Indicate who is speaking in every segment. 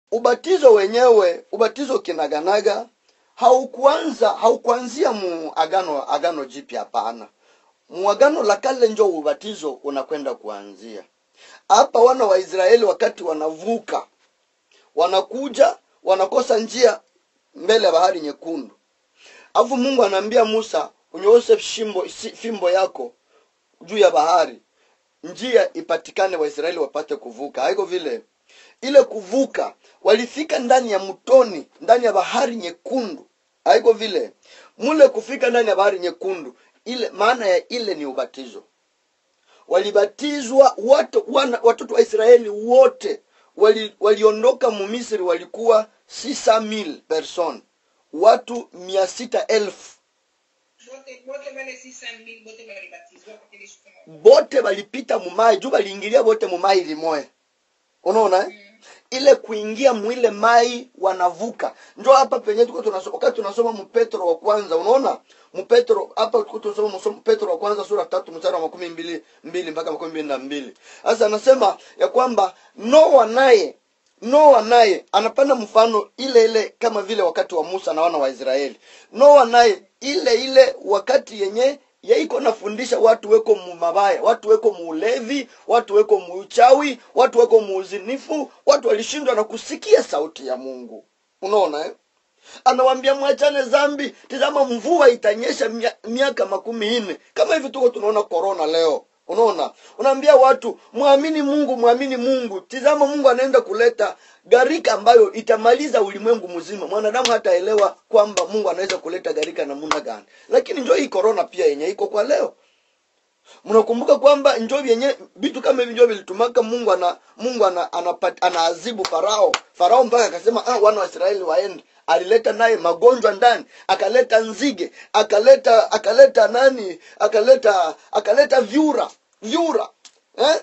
Speaker 1: ubatizo wenyewe ubatizo kinaganaga haukuanza haukuanzia mu agano agano jipya hapana mu agano la kale njo ubatizo unakwenda kuanzia hapa wana wa israeli wakati wanavuka wanakuja wanakosa njia mbele ya bahari nyekundu alafu mungu anaambia musa unyooshe shimbo si- fimbo yako juu ya bahari njia ipatikane waisraeli wapate kuvuka haiko vile ile kuvuka walifika ndani ya mtoni ndani ya bahari nyekundu haiko vile mule kufika ndani ya bahari nyekundu ile maana ya ile ni ubatizo walibatizwa watu, wana, watoto wa israeli wote wali- waliondoka mumisri walikuwa 6000 person watu mia sita elfu
Speaker 2: bote bote wale 600000 bote walibatizwa kwa kile shuka
Speaker 1: bote balipita mumai juu baliingilia bote mumai limoya unaona eh? ile kuingia mwile mai wanavuka njo hapa penye tuko tunasoma wakati tunasoma mpetro wa kwanza unaona mpetro hapa tuko tunasoma msomo- petro wa kwanza sura tatu mstari wa makumi mbili mbili mpaka makumi mbili na mbili sasa anasema ya kwamba noa naye noa naye anapanda mfano ile ile kama vile wakati wa musa na wana wa israeli noa naye ile ile wakati yenye yaiko nafundisha watu weko mumabaya watu weko muulevi watu weko muuchawi watu weko muuzinifu watu walishindwa na kusikia sauti ya mungu unaona eh? anawambia mwachane zambi tizama mvua itanyesha mia- miaka makumi nne kama hivi tuko tunaona korona leo unaona unaambia watu mwamini mungu mwamini mungu tizama mungu anaenda kuleta gharika ambayo itamaliza ulimwengu mzima mwanadamu hataelewa kwamba mungu anaweza kuleta gharika namuna gani lakini njo hii korona pia yenye iko kwa leo mnakumbuka kwamba njo vyenye vitu kama hivi njo vilitumaka mungu ana mungu ana, anapat, anaazibu farao farao mpaka akasema ah, wana wa israeli waende alileta naye magonjwa ndani akaleta nzige akaleta akaleta nani akaleta akaleta vyura vyura eh?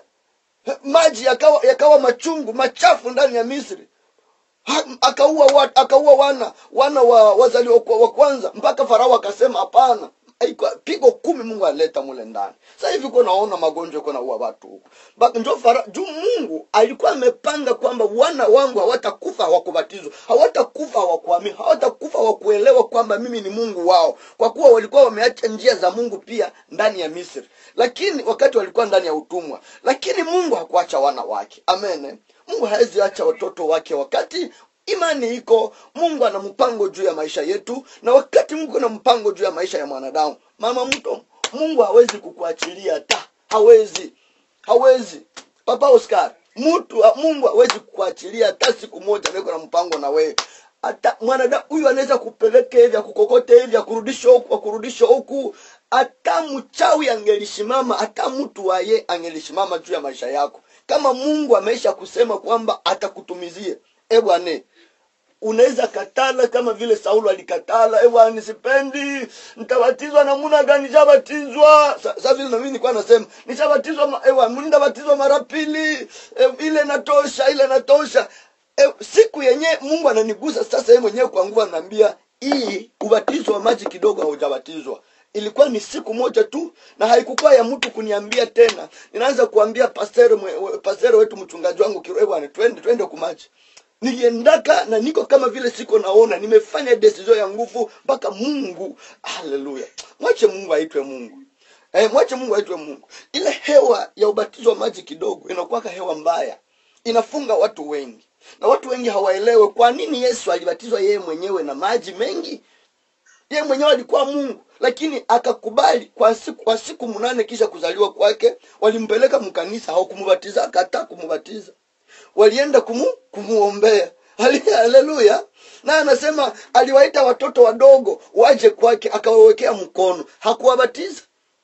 Speaker 1: maji yakawa yakawa machungu machafu ndani ya misri Ha- akaua wa, akaua wana wana wa wazaliwa wa wa kwanza mpaka farao akasema hapana Haikuwa- pigo kumi mungu alileta mule ndani sasa hivi ko naona magonjwa ko naua watu huko Ba- njo fara juu mungu alikuwa amepanga kwamba wana wangu hawatakufa hawakubatizwa hawatakufa hawakuamini hawatakufa hawakuelewa kwamba mimi ni mungu wao kwa kuwa walikuwa wameacha njia za mungu pia ndani ya misri lakini wakati walikuwa ndani ya utumwa lakini mungu hakuacha wana wake amen mungu hawezi acha watoto wake wakati imani iko mungu ana mpango juu ya maisha yetu na wakati mungu ana mpango juu ya maisha ya mwanadamu mama mto mungu hawezi kukuachilia ta hawezi hawezi papa oscar mtu mungu hawezi kukuachilia hata siku moja niko na mpango na wewe hata mwanadamu huyu anaweza kupeleka hivi akukokote hivi akurudisha huku akurudisha huku hata mchawi angelisimama hata mtu waye angelisimama juu ya maisha yako kama mungu ameisha kusema kwamba atakutumizie e bwane unaweza katala kama vile saulo alikatala ewa nisipendi nitabatizwa namuna gani nishabatizwa Sa- sa vile nami nilikuwa nasema nishabatizwa ma- ewa nitabatizwa mara pili e, ile natosha ile natosha e, siku yenye mungu ananigusa sasa yeye mwenyewe kwa nguvu anaambia hii ubatizo wa maji kidogo haujabatizwa ilikuwa ni siku moja tu na haikukuwa ya mtu kuniambia tena ninaanza kuambia pasere, mwe- pasere wetu mchungaji wangu kiroe bwana twende twende kumaji niliendaka na niko kama vile siko naona nimefanya decision ya nguvu mpaka mungu haleluya mwache mungu aitwe mungu eh, mwache mungu aitwe mungu ile hewa ya ubatizo wa maji kidogo inakuwaka hewa mbaya inafunga watu wengi na watu wengi hawaelewe kwa nini yesu alibatizwa yeye mwenyewe na maji mengi yeye mwenyewe alikuwa mungu lakini akakubali kwa siku kwa siku mnane kisha kuzaliwa kwake walimpeleka mkanisa hawakumubatiza akataa kumubatiza walienda kumu, kumuombea Hale- haleluya na anasema aliwaita watoto wadogo waje kwake akawawekea mkono hakuwabatiza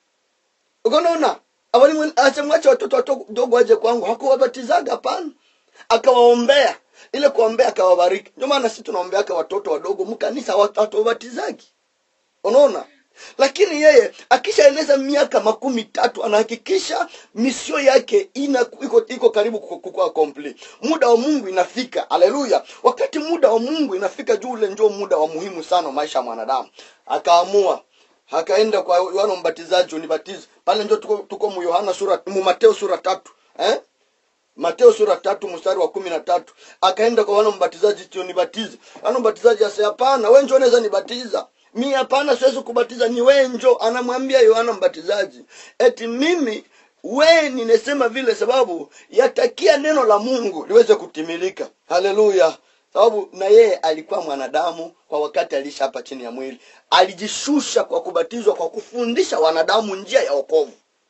Speaker 1: ukonaona asemwache watoto wadogo waje kwangu hakuwabatizaga hapana akawaombea ile kuombea akawabariki ndio maana sisi tunaombeaka watoto wadogo mkanisa hatuwabatizagi unaona lakini yeye akishaeneza miaka makumi tatu anahakikisha misio yake ina iko, iko karibu ku- kukuwa complete muda wa mungu inafika haleluya wakati muda wa mungu inafika juu ule ndio muda wa muhimu sana wa maisha ya mwanadamu akaamua akaenda kwa yohana mbatizaji unibatize pale ndio tuko, tuko mu yohana sura mu mateo sura tatu eh? mateo sura tatu mstari wa kumi na tatu akaenda kwa wana mbatizaji tio nibatize wana mbatizaji ase hapana we njo unaweza nibatiza mi hapana siwezi kubatiza ni we njo anamwambia yohana mbatizaji eti mimi we ninasema vile sababu yatakia neno la mungu liweze kutimilika haleluya sababu na yeye alikuwa mwanadamu kwa wakati aliisha hapa chini ya mwili alijishusha kwa kubatizwa kwa kufundisha wanadamu njia ya wokovu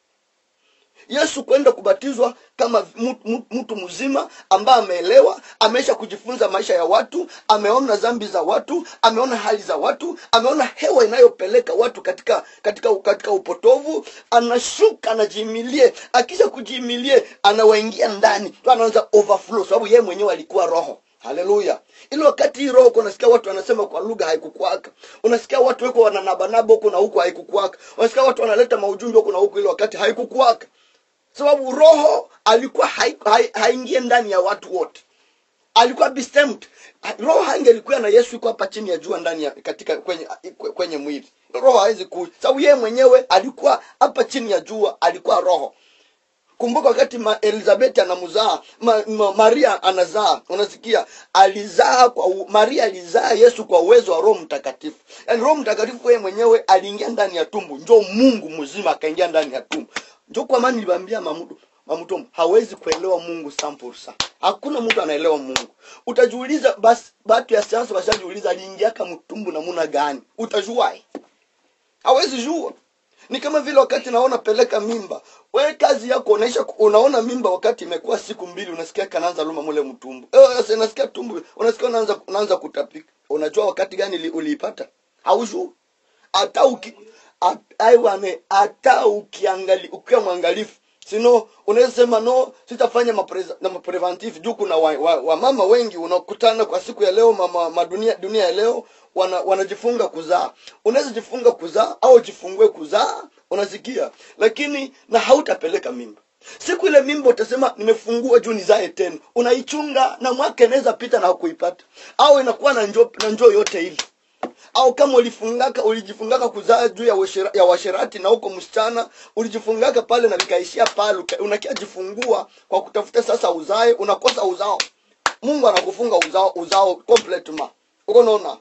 Speaker 1: yesu kwenda kubatizwa kama mtu- mtu mtu mzima ambaye ameelewa ameisha kujifunza maisha ya watu ameona dhambi za watu ameona hali za watu ameona hewa inayopeleka watu katika katika katika upotovu anashuka anajiimilie akisha kujiimilie anawaingia ndani tu anaanza overflow sababu yeye mwenyewe alikuwa roho haleluya ili wakati hii roho uko unasikia watu wanasema kwa lugha haikukwaka unasikia watu weko wananabanaba huku na huku haikukwaka unasikia watu wanaleta maujumbe huku na huku ili wakati haikukwaka sababu roho alikuwa hai- hai- haingie ndani ya watu wote alikuwa bestemmed roho hangelikuwa na yesu iko hapa chini ya jua ndani ya katika kwenye kwenye mwili roho hawezi ku sababu yeye mwenyewe alikuwa hapa chini ya jua alikuwa roho kumbuka wakati ma elizabeth anamzaa ma, ma, maria anazaa unasikia alizaa kwa u, maria alizaa yesu kwa uwezo wa roho mtakatifu yaani roho mtakatifu yeye mwenyewe aliingia ndani ya tumbu njo mungu mzima akaingia ndani ya tumbu njo kwa maana niliwaambia mamutu mamutomo hawezi kuelewa mungu sampursa hakuna mtu anaelewa mungu utajiuliza basi batu ya sayansi washajiuliza aliingiaka mtumbu namuna gani utajuae hawezi jua ni kama vile wakati naona peleka mimba we kazi yako unaisha unaona mimba wakati imekuwa siku mbili unasikia kanaanza luma mule mtumbu eh, sasa unasikia tumbu unasikia unaanza unaanza kutapika unajua wakati gani li- uliipata haujui hata uki at- aiwane hata ukiangali ukiwa mwangalifu sino unaweza sema no sitafanya mapreza- na mapreventive juu kuna wamama wa, wa mama wengi unakutana kwa siku ya leo mama madunia dunia ya leo wana, wanajifunga kuzaa unaweza jifunga kuzaa au jifungue kuzaa unasikia lakini na hautapeleka mimba siku ile mimba utasema nimefungua juu nizae tena unaichunga na mwaka inaweza pita na hakuipata au inakuwa na njoo na njoo yote hivi au kama ulifungaka ulijifungaka kuzaa juu ya, washira, ya washerati na huko msichana ulijifungaka pale na vikaishia pale uka- unakia jifungua kwa kutafuta sasa uzae unakosa uzao mungu anakufunga uzao uzao completement uko naona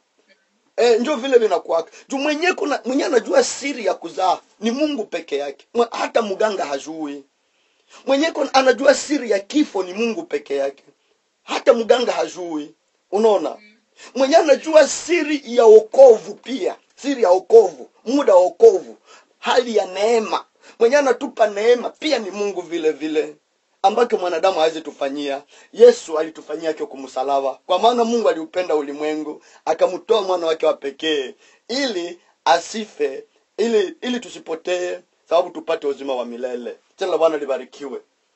Speaker 1: E, njo vile vinakuwaka juu mwenye kuna mwenye anajua siri ya kuzaa ni mungu peke yake Mwe- hata mganga hajui mwenye kuna- anajua siri ya kifo ni mungu peke yake hata mganga hajui unaona mwenye anajua siri ya okovu pia siri ya okovu muda wa okovu hali ya neema mwenye anatupa neema pia ni mungu vile vile ambacho mwanadamu hawezi tufanyia yesu alitufanyia akiwa kumsalaba kwa maana mungu aliupenda ulimwengu akamtoa mwana wake wa pekee ili asife ili ili tusipotee sababu tupate uzima wa milele jina la bwana libarikiwe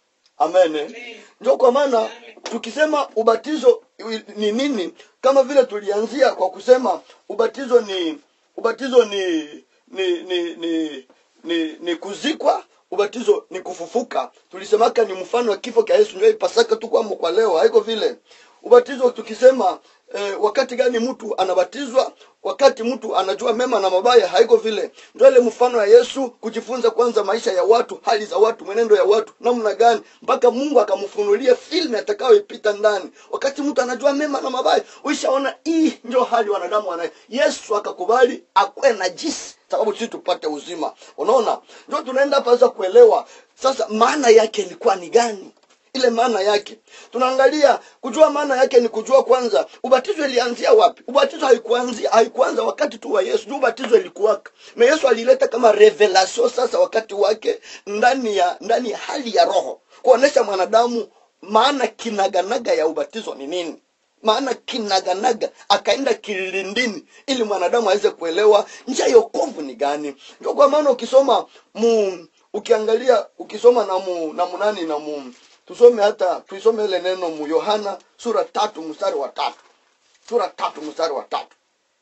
Speaker 1: amen
Speaker 2: Amen.
Speaker 1: ndio kwa maana tukisema ubatizo ni nini kama vile tulianzia kwa kusema ubatizo ni ubatizo ni ni ni ni, ni, ni kuzikwa ubatizo ni kufufuka tulisemaka ni mfano wa kifo cha yesu ndio ipasaka tu kwamo kwa leo haiko vile ubatizo tukisema eh, wakati gani mtu anabatizwa wakati mtu anajua mema na mabaya haiko vile ndio ile mfano ya yesu kujifunza kwanza maisha ya watu hali za watu mwenendo ya watu namna gani mpaka mungu akamfunulia filmu atakayoipita ndani wakati mtu anajua mema na mabaya uishaona hii ndio hali wanadamu wana yesu akakubali akwe najisi sababu sisi tupate uzima unaona ndio tunaenda hapa sasa kuelewa sasa maana yake ilikuwa ni gani ile maana yake tunaangalia kujua maana yake ni kujua kwanza ubatizo ilianzia wapi ubatizo haikuanzia haikuanza wakati tu wa yesu juu ubatizo ilikuwaka na yesu alileta kama revelation sasa wakati wake ndani ya ndani ya hali ya roho kuonesha mwanadamu maana kinaganaga ya ubatizo ni nini maana kinaganaga akaenda kilindini ili mwanadamu aweze kuelewa njia ya okovu ni gani ndio kwa maana ukisoma mu ukiangalia ukisoma na mu na munani na mu tusome hata tuisome ile neno mu yohana sura tatu mstari wa tatu sura tatu mstari wa tatu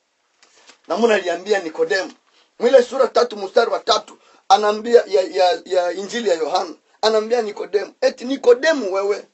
Speaker 1: namuna aliambia nikodemu mwile sura tatu mstari wa tatu anaambia ya, ya, ya injili ya yohana anaambia nikodemu eti nikodemu wewe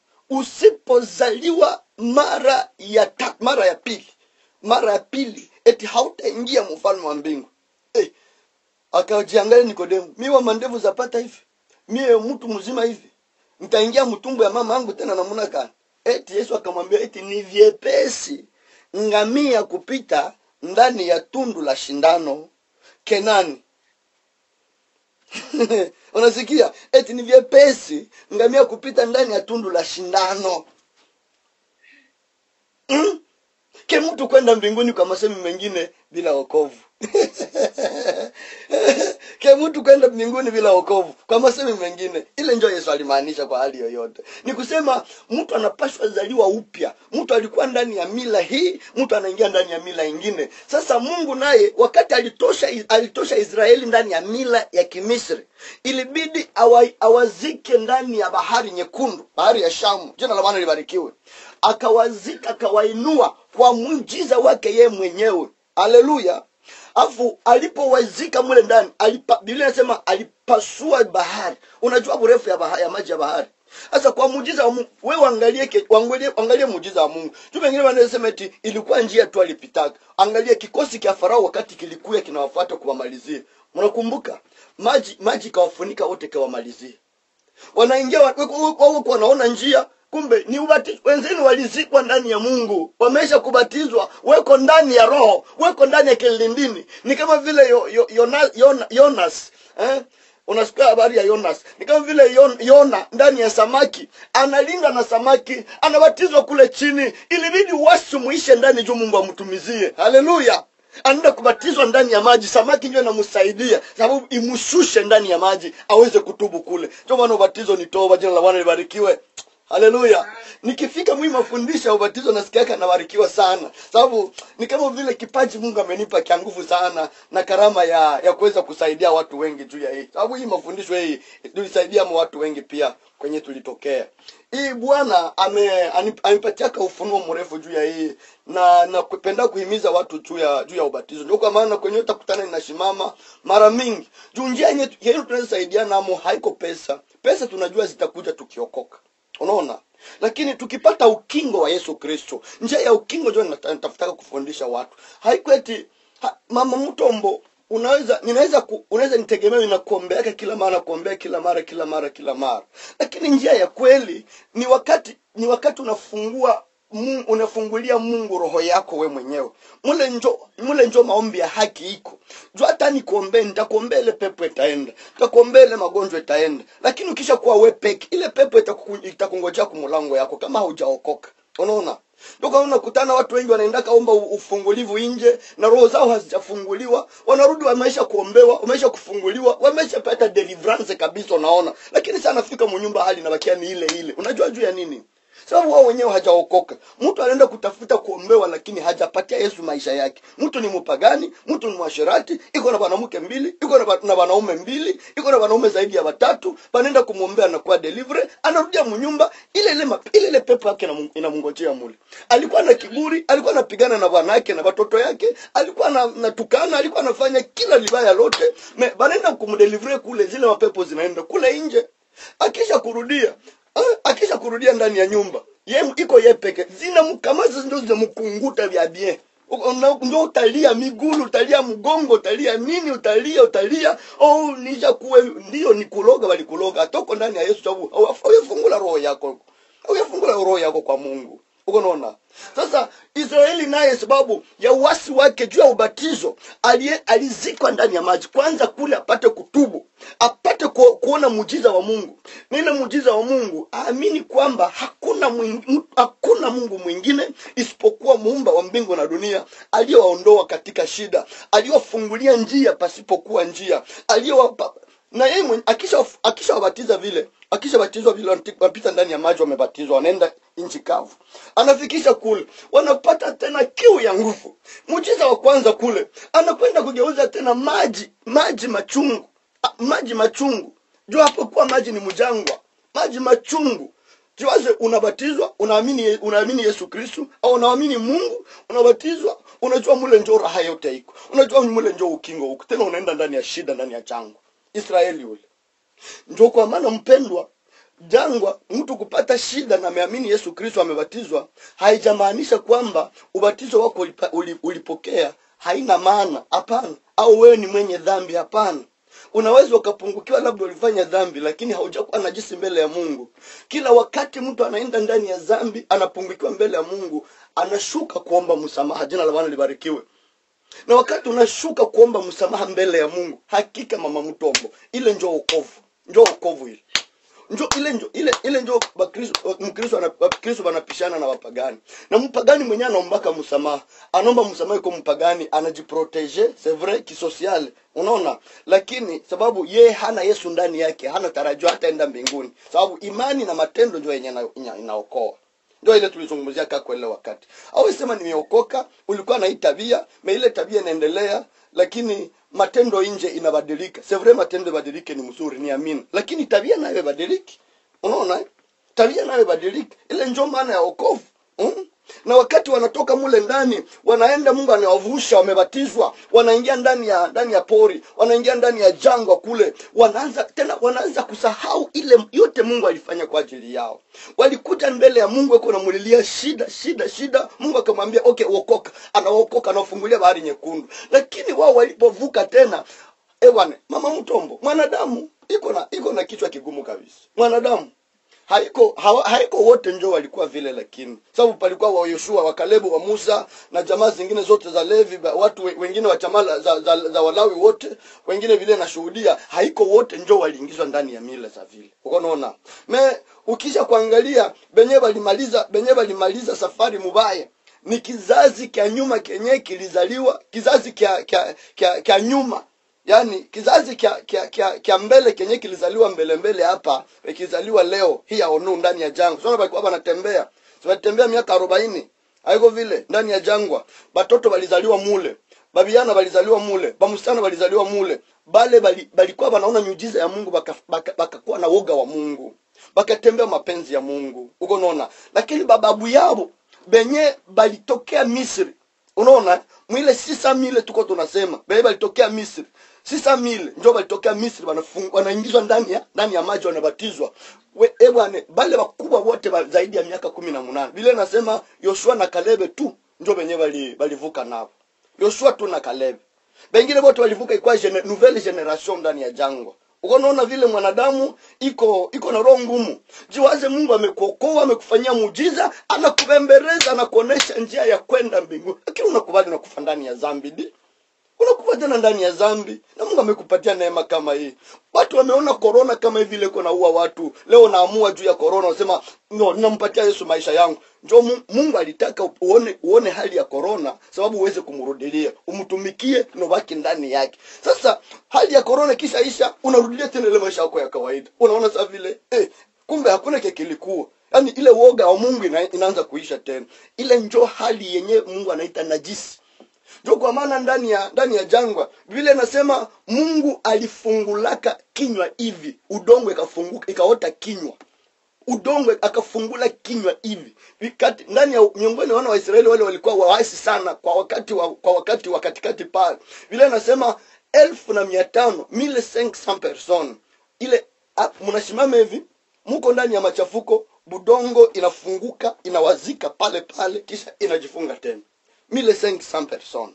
Speaker 1: usipozaliwa mara ya ta, mara ya pili mara ya pili eti hautaingia mfalme wa mbingu eh, akajiangalia nikodemu miwa mandevu zapata hivi mie mtu mzima hivi nitaingia mtumbo ya mama yangu tena namuna gani eti yesu akamwambia eti ni vyepesi ngamia kupita ndani ya tundu la shindano kenani unasikia eti ni vyepesi ngamia kupita ndani ya tundu la shindano mm? ke mtu kwenda mbinguni kwa masemi mengine bila wokovu ke mtu kwenda mbinguni bila wokovu kwa masemi mengine ile njo yesu alimaanisha kwa hali yoyote ni kusema mtu anapashwa zaliwa upya mtu alikuwa ndani ya mila hii mtu anaingia ndani ya mila ingine sasa mungu naye wakati alitosha alitosha israeli ndani ya mila ya kimisri ilibidi awa, awazike ndani ya bahari nyekundu bahari ya shamu jina la bwana libarikiwe akawazika akawainua kwa muujiza wake yeye mwenyewe haleluya afu alipowazika mule ndani alipa, biblia inasema alipasua bahari unajua urefu ya, bahari, ya maji ya bahari sasa kwa muujiza wa mungu wewe angalie ke- angalie, angalie muujiza wa mungu tu wengine wanasema eti ilikuwa njia tu alipitaka angalia kikosi cha farao wakati kilikuya kinawafuata kuwamalizie mnakumbuka maji maji ikawafunika wote kawamalizie wanaingia wa- wako wako wanaona njia kumbe ni ubatizo wenzenu walizikwa ndani ya mungu wamesha kubatizwa weko ndani ya roho weko ndani ya kilindini ni kama vile yo, yo, yona, yona, yonas eh? unasikia habari ya yonas ni kama vile yon, yona ndani ya samaki analinga na samaki anabatizwa kule chini ilibidi wasi muishe ndani juu mungu amtumizie haleluya anaenda kubatizwa ndani ya maji samaki ndio inamsaidia sababu imshushe ndani ya maji aweze kutubu kule ndio maana ubatizo ni toba jina la bwana libarikiwe haleluya nikifika mwi mafundisho ya ubatizo nasikiaka nabarikiwa sana sababu ni kama vile kipaji mungu amenipa kia nguvu sana na karama ya ya kuweza kusaidia watu wengi juu ya hii sababu hii mafundisho hii tulisaidia ma watu wengi pia kwenye tulitokea hii bwana ame ani- amepatiaka ufunuo mrefu juu ya hii na na kupenda kuhimiza watu juu ya juu ya ubatizo ndio kwa maana kwenye utakutana inasimama mara mingi juu njia yenye yenye tunaweza saidia namo haiko pesa pesa tunajua zitakuja tukiokoka unaona lakini tukipata ukingo wa yesu kristo njia ya ukingo ndio nata- natafutaka kufundisha watu haikweti ha, mama mtombo unaweza ninaweza ku, unaweza nitegemea inakuombeaka kila mara kuombea kila mara kila mara kila mara lakini njia ya kweli ni wakati ni wakati unafungua Mungu, unafungulia mungu roho yako we mwenyewe mule njo mule njo maombi ya haki iko juu hata nikuombee nitakuombea ile pepo itaenda nitakuombea ile magonjwa itaenda lakini ukisha kuwa we peke ile pepo itaku- itakungojea kumulango yako kama haujaokoka unaona ndio kama unakutana watu wengi wanaenda kaomba u- ufungulivu nje na roho zao hazijafunguliwa wanarudi wameisha kuombewa wameisha kufunguliwa wameshapata deliverance kabisa unaona lakini sana nafika munyumba hali inabakia ni ile ile unajua juu ya nini sababu wao wenyewe hajaokoka mtu anaenda kutafuta kuombewa lakini hajapatia yesu maisha yake mtu ni mpagani mtu ni mwasherati iko na wanamke mbili iko na ba- na wanaume mbili iko na wanaume zaidi ya watatu panaenda kumwombea anakuwa delivery anarudia munyumba ile ile map- ile ile pepo yake inamu- inamngojea mule alikuwa na kiburi alikuwa anapigana na bwanake na watoto yake alikuwa na, natukana alikuwa anafanya kila libaya lote Me- banaenda kumdelivre kule zile mapepo zinaenda kule nje akisha kurudia eh, akisha kurudia ndani ya nyumba ye iko ye peke zinamkamaza ndo zinamkunguta vya bien Uko- na- ndo utalia migulu utalia mgongo utalia nini utalia utalia oh nisha kuwe ndio ni kuloga walikuloga atoko ndani ya yesu sababu hauyafungula roho yako hauyafungula roho yako kwa mungu uko naona sasa israeli naye sababu ya uasi wake juu ya ubatizo alie- alizikwa ndani ya maji kwanza kule apate kutubu apate ku, kuona muujiza wa mungu nile muujiza wa mungu aamini kwamba hakuna mwing, m- hakuna mungu mwingine isipokuwa muumba wa mbingu na dunia aliyewaondoa katika shida aliyowafungulia njia pasipokuwa njia aliyowapa na yeye mwenye- akisha akishawabatiza vile akishabatizwa vile wanati- wanapita ndani ya maji wamebatizwa wanaenda nchi kavu anafikisha kule wanapata tena kiu ya nguvu muujiza wa kwanza kule anakwenda kugeuza tena maji maji machungu Ah, maji machungu juu hapokuwa maji ni mjangwa maji machungu jiwaze unabatizwa unaamini unaamini yesu kristu au unaamini mungu unabatizwa unajua mule njo raha yote iko unajua mule njo ukingo huko tena unaenda ndani ya shida ndani ya jangwa israeli ule njo kwa maana mpendwa jangwa mtu kupata shida na ameamini yesu kristo amebatizwa haijamaanisha kwamba ubatizo wako ulipa- uli- ulipokea haina maana hapana au wewe ni mwenye dhambi hapana unaweza ukapungukiwa labda ulifanya dhambi lakini haujakuwa najisi mbele ya mungu kila wakati mtu anaenda ndani ya dhambi anapungukiwa mbele ya mungu anashuka kuomba msamaha jina la bwana libarikiwe na wakati unashuka kuomba msamaha mbele ya mungu hakika mama mtombo ile njo okovu njo okovu ile njo ile njo ile ile njo bakristo mkristo ana- wakristo wanapishana na wapagani na mpagani mwenyewe anaombaka msamaha anaomba msamaha kwa mpagani anajiprotege c'est vrai kisosiale unaona lakini sababu yeye hana yesu ndani yake hana tarajio hataenda mbinguni sababu imani na matendo njo yenye ina- ina- inaokoa ndio ile tulizungumzia kako ile wakati au sema nimeokoka ulikuwa na hii tabia na ile tabia inaendelea lakini matendo nje inabadilika c'est vrai matendo ibadilike ni mzuri ni amini lakini tabia nayo ibadiliki unaona eh? tabia nayo ibadiliki ile njo maana ya wokovu mm? na wakati wanatoka mule ndani wanaenda mungu anawavusha wamebatizwa wanaingia ndani ya ndani ya pori wanaingia ndani ya jangwa kule wanaanza tena wanaanza kusahau ile yote mungu alifanya kwa ajili yao walikuja mbele ya mungu ako namulilia shida shida shida mungu akamwambia okay uokoka anaokoka anawafungulia bahari nyekundu lakini wao walipovuka tena ewane mama mtombo mwanadamu iko na iko na kichwa kigumu kabisa mwanadamu haiko hawa, haiko wote njo walikuwa vile lakini sababu palikuwa wa yoshua wa kalebu wa musa na jamaa zingine zote za levi ba- watu we- wengine wa jamaa la- za, za, za walawi wote wengine vile nashuhudia haiko wote njo waliingizwa ndani ya mila za vile ukonaona me ukisha kuangalia benye walimaliza benye walimaliza safari mubaya ni kizazi kya nyuma kenye kilizaliwa kizazi kya kya kya, kya nyuma yaani kizazi kya kya kya, kya mbele kenye kilizaliwa mbele mbele hapa kilizaliwa leo hii ya onu ndani ya jangwa sasa walikuwa wanatembea wanatembea miaka arobaini haiko vile ndani ya jangwa batoto walizaliwa mule babiana walizaliwa mule bamsichana walizaliwa mule bale bali- balikuwa banaona miujiza ya mungu bakakuwa baka, baka bakakuwa na woga wa mungu bakatembea mapenzi ya mungu uko naona lakini bababu yao benye balitokea misri unaona mwile sisa mile tuko tunasema benye balitokea misri sisa mile njo balitokea misri wanafung- wanaingizwa ndani ya ndani ya maji wanabatizwa We- e bwane bale wakubwa wote ba, zaidi ya miaka kumi na munane vile nasema yoshua na kalebe tu njo benye bali- balivuka navo yoshua tu na kalebe bengine bote walivuka ikuwa gene, nouvelle generation ndani ya jangwa uko naona vile mwanadamu iko iko na roho ngumu jiwaze mungu amekuokoa amekufanyia muujiza anakubembereza anakuonesha njia ya kwenda mbinguni lakini unakubali nakufa ndani ya zambi di unakufa tena ndani ya zambi na mungu amekupatia neema kama hii watu wameona korona kama hivi ile iko naua watu leo naamua juu ya korona unasema no ninampatia yesu maisha yangu njo Mu- mungu alitaka uone uone hali ya korona sababu uweze kumrudilia umtumikie nobaki ndani yake sasa hali ya korona kisha isha unarudilia tena ile maisha yako ya kawaida unaona saa vile eh, kumbe hakuna kekilikuwa yaani ile woga wa mungu ina, inaanza kuisha tena ile njo hali yenye mungu anaita najisi ndio kwa maana ndani ya ndani ya jangwa vile nasema mungu alifungulaka kinywa hivi udongo ikafunguka ikaota kinywa udongo akafungula kinywa hivi vikati ndani ya miongoni mwa wana wa Israeli wale walikuwa waasi sana kwa wakati wa, kwa wakati wa katikati pale vile nasema elfu na mia tano mille cinq cent personnes ile ah, mnasimama hivi muko ndani ya machafuko budongo inafunguka inawazika pale pale kisha inajifunga tena mille cinq cent personnes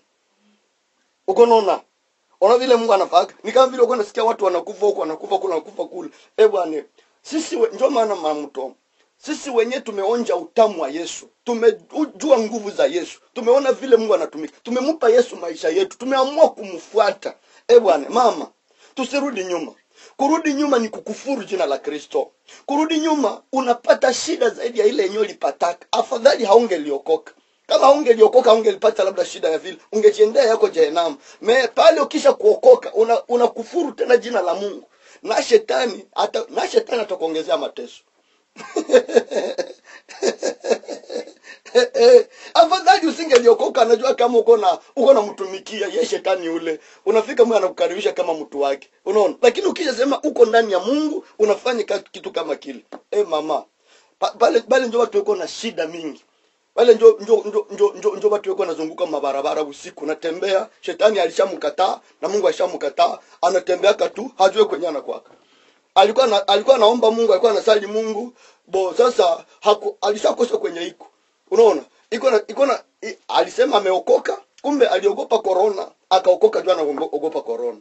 Speaker 1: uko naona ona vile mungu anafaka ni kama vile uko nasikia watu wanakufa huko wanakufa kule wanakufa kule eh bwana sisi we- ndio maana mamto sisi wenyewe tumeonja utamu wa yesu tumejua nguvu za yesu tumeona vile mungu anatumika tumempa yesu maisha yetu tumeamua kumfuata eh bwana mama tusirudi nyuma kurudi nyuma ni kukufuru jina la kristo kurudi nyuma unapata shida zaidi ya ile yenyewe ulipataka afadhali haungeliokoka kama ungeliokoka ungelipata labda shida ya vile ungejiendea yako jehenamu me pale ukisha kuokoka una, unakufuru tena jina la mungu na shetani ata, na shetani atakuongezea mateso afadhali usingeliokoka anajua kama uko na uko namtumikia ye shetani ule unafika mwe anakukaribisha kama mtu wake unaona lakini ukishasema uko ndani ya mungu unafanya ka- kitu kama kile e mama pa- pale pale njo watu weko na shida mingi wale njo njo njo njo njo, njo watu weko nazunguka mabarabara usiku natembea shetani alishamkataa na mungu alishamkataa anatembeaka tu hajue kwenye anakwaka alikuwa na, alikuwa anaomba mungu alikuwa anasali mungu bo sasa haku, alishakosa kwenye iko unaona iko na iko na i- alisema ameokoka kumbe aliogopa korona akaokoka juu anaogopa korona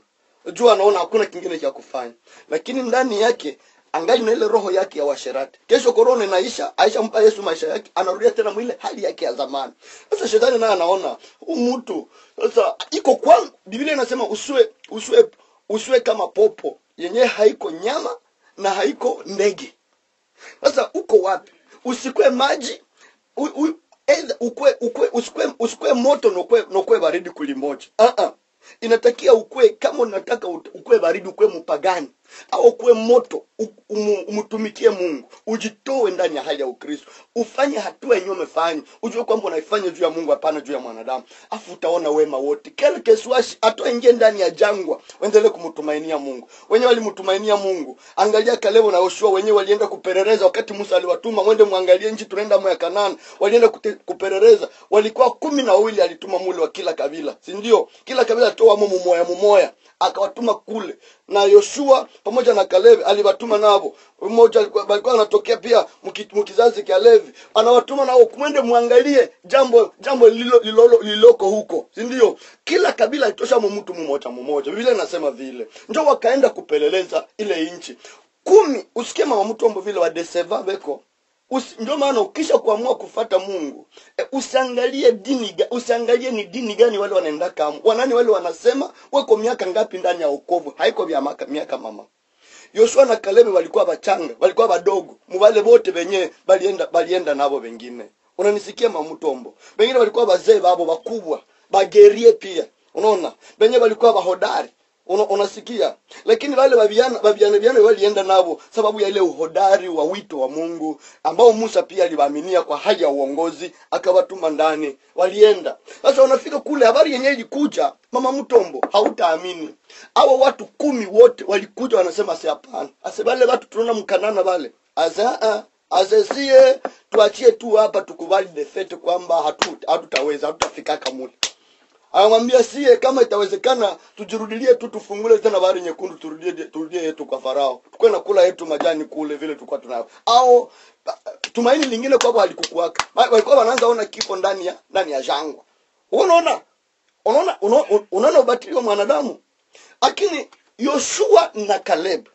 Speaker 1: juu anaona hakuna kingine cha kufanya lakini ndani yake angali na ile roho yake ya washerati kesho korona inaisha aisha mpa yesu maisha yake anarudia tena mwile hali yake ya zamani sasa shetani naye anaona huu mtu sasa iko kwangu biblia inasema usiwe usiwe usiwe kama popo yenyewe haiko nyama na haiko ndege sasa uko wapi usikwe maji u, u, either ukwe, ukwe, usikwe, usikwe moto nokwe, nokwe baridi kulimoja uh-uh. inatakia ukwe kama unataka ut- ukwe baridi ukwe mpagani au ukwe moto u- umu- umtumikie mungu ujitoe ndani ya hali ya ukristo ufanye hatua yenyewe umefanya ujue kwamba unaifanya juu ya mungu hapana juu ya mwanadamu afu utaona wema wote kele keswashi atoingie ndani ya jangwa waendelee kumtumainia mungu wenyewe walimtumainia mungu angalia kalevo na yoshua wenyewe walienda kupeleleza wakati musa aliwatuma mwende mwangalie nchi tunaenda mo ya kanani walienda kute- kupeleleza walikuwa kumi na wawili alituma mule wa kila kabila si ndio kila kabila alitoa mo mumoya mumoya akawatuma kule na yoshua pamoja na kalevi aliwatuma navo mmoja alikuwa alikuwa anatokea pia mki- mkizazi cha levi anawatuma nao mwende mwangalie jambo jambo lilo- lilolo- lililoko huko si ndio kila kabila alitosha mu mtu mmoja mmoja biblia inasema vile njo wakaenda kupeleleza ile nchi kumi usikie mama mtu ambo vile wadeseva beko Usi, ndio maana ukisha kuamua kufata mungu e, usiangalie dini ga- usiangalie ni dini gani wale wanaenda kama wanani wale wanasema weko miaka ngapi ndani ya ukovu haiko vya maka, miaka mama yoshua na kalebe walikuwa bachanga walikuwa badogo muvale bote benye balienda balienda nabo bengine unanisikia mamutombo bengine walikuwa bazee babo bakubwa bagerie pia unaona benye walikuwa bahodari una, unasikia lakini wale waviana waviana viana walienda navo sababu ya ile uhodari wa wito wa mungu ambao musa pia aliwaaminia kwa hali ya uongozi akawatuma ndani walienda sasa wanafika kule habari yenyewe ilikuja mama mtombo hautaamini awa watu kumi wote walikuja wanasema si hapana ase wale watu tunaona mkanana wale asa asesie tuachie tu hapa tukubali defete kwamba hatu- hatutaweza hatutafikaka mule anamwambia sie kama itawezekana tujirudilie tu tufungule tena bahari nyekundu turudie turudie yetu kwa farao tukwe na kula yetu majani kule vile tulikuwa tunayo au ba- tumaini lingine kwabo halikukuwaka Ma- walikuwa wanaanza ona kifo ndani ya ndani ya jangwa unaona unaona unaona unaona ubatili wa mwanadamu lakini yoshua na kaleb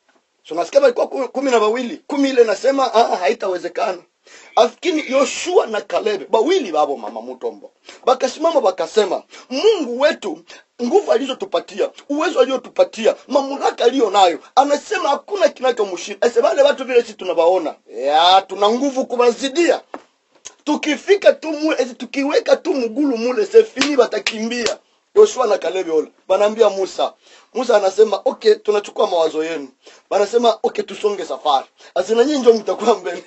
Speaker 1: so nasikia walikuwa ku- kumi na wawili kumi ile nasema ah, haitawezekana lakini yoshua na kalebe bawili babo mama mutombo bakasimama bakasema mungu wetu nguvu alizotupatia uwezo aliotupatia mamlaka aliyo nayo anasema hakuna kinachomshinda ase wale watu vile sisi tunawaona ya tuna nguvu kuwazidia tukifika tu mule eti tukiweka tu mgulu mule sefini watakimbia yoshua na kalebi ole banaambia musa musa anasema okay tunachukua mawazo yenu banasema okay tusonge safari asina nyinyi njo mtakuwa mbele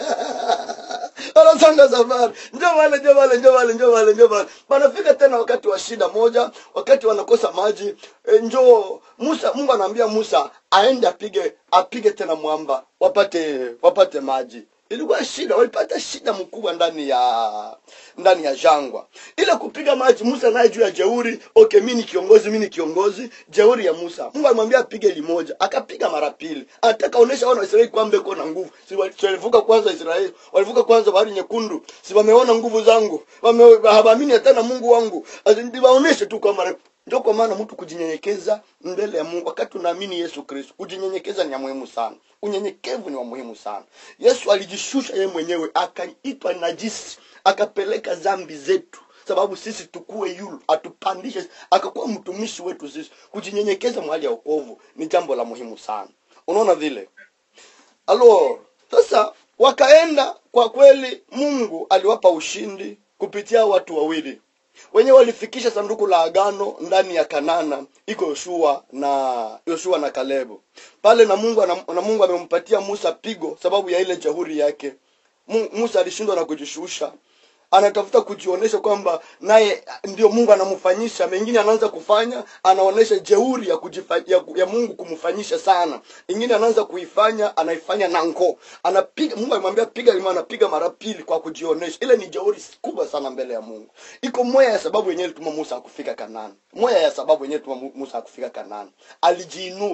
Speaker 1: wanasonga safari njo wale njo wale njo wale njo wale njo wale banafika tena wakati wa shida moja wakati wanakosa maji e, njo musa mungu anaambia musa aende apige apige tena mwamba wapate wapate maji ilikuwa shida walipata shida mkubwa ndani ya ndani ya jangwa ile kupiga maji musa naye juu ya jeuri okay mi ni kiongozi mi ni kiongozi jeuri ya musa mungu alimwambia apige limoja akapiga mara pili anataka onesha wana waisraeli kwamba iko na nguvu si wali- si walivuka kwanza israeli walivuka kwanza bahari nyekundu si wameona nguvu zangu Wame- hawaamini tena mungu wangu Asi- ndi waoneshe tu kwamba ndio kwa maana mtu kujinyenyekeza mbele ya mungu wakati unaamini yesu kristo kujinyenyekeza ni ya muhimu sana unyenyekevu ni wa muhimu sana yesu alijishusha yeye mwenyewe akaitwa najisi akapeleka zambi zetu sababu sisi tukue yulu atupandishe akakuwa mtumishi wetu sisi kujinyenyekeza mahali ya okovu ni jambo la muhimu sana unaona vile alo sasa wakaenda kwa kweli mungu aliwapa ushindi kupitia watu wawili wenye walifikisha sanduku la agano ndani ya kanana iko yoshua na yoshua na kalebu pale na mungu ana- na mungu amempatia musa pigo sababu ya ile jahuri yake Mu- musa alishindwa na kujishusha anatafuta kujionyesha kwamba naye ndio mungu anamfanyisha mengine anaanza kufanya anaonyesha jeuri ya, kujifa, ya, ya mungu kumfanyisha sana ingine anaanza kuifanya anaifanya na ngoo anapiga mungu alimwambia piga lima anapiga mara pili kwa kujionyesha ile ni jeuri kubwa sana mbele ya mungu iko moya ya sababu yenyewe ilituma musa akufika kanani moya ya sababu yenyewe ilituma Mu- musa akufika kanani alijiinua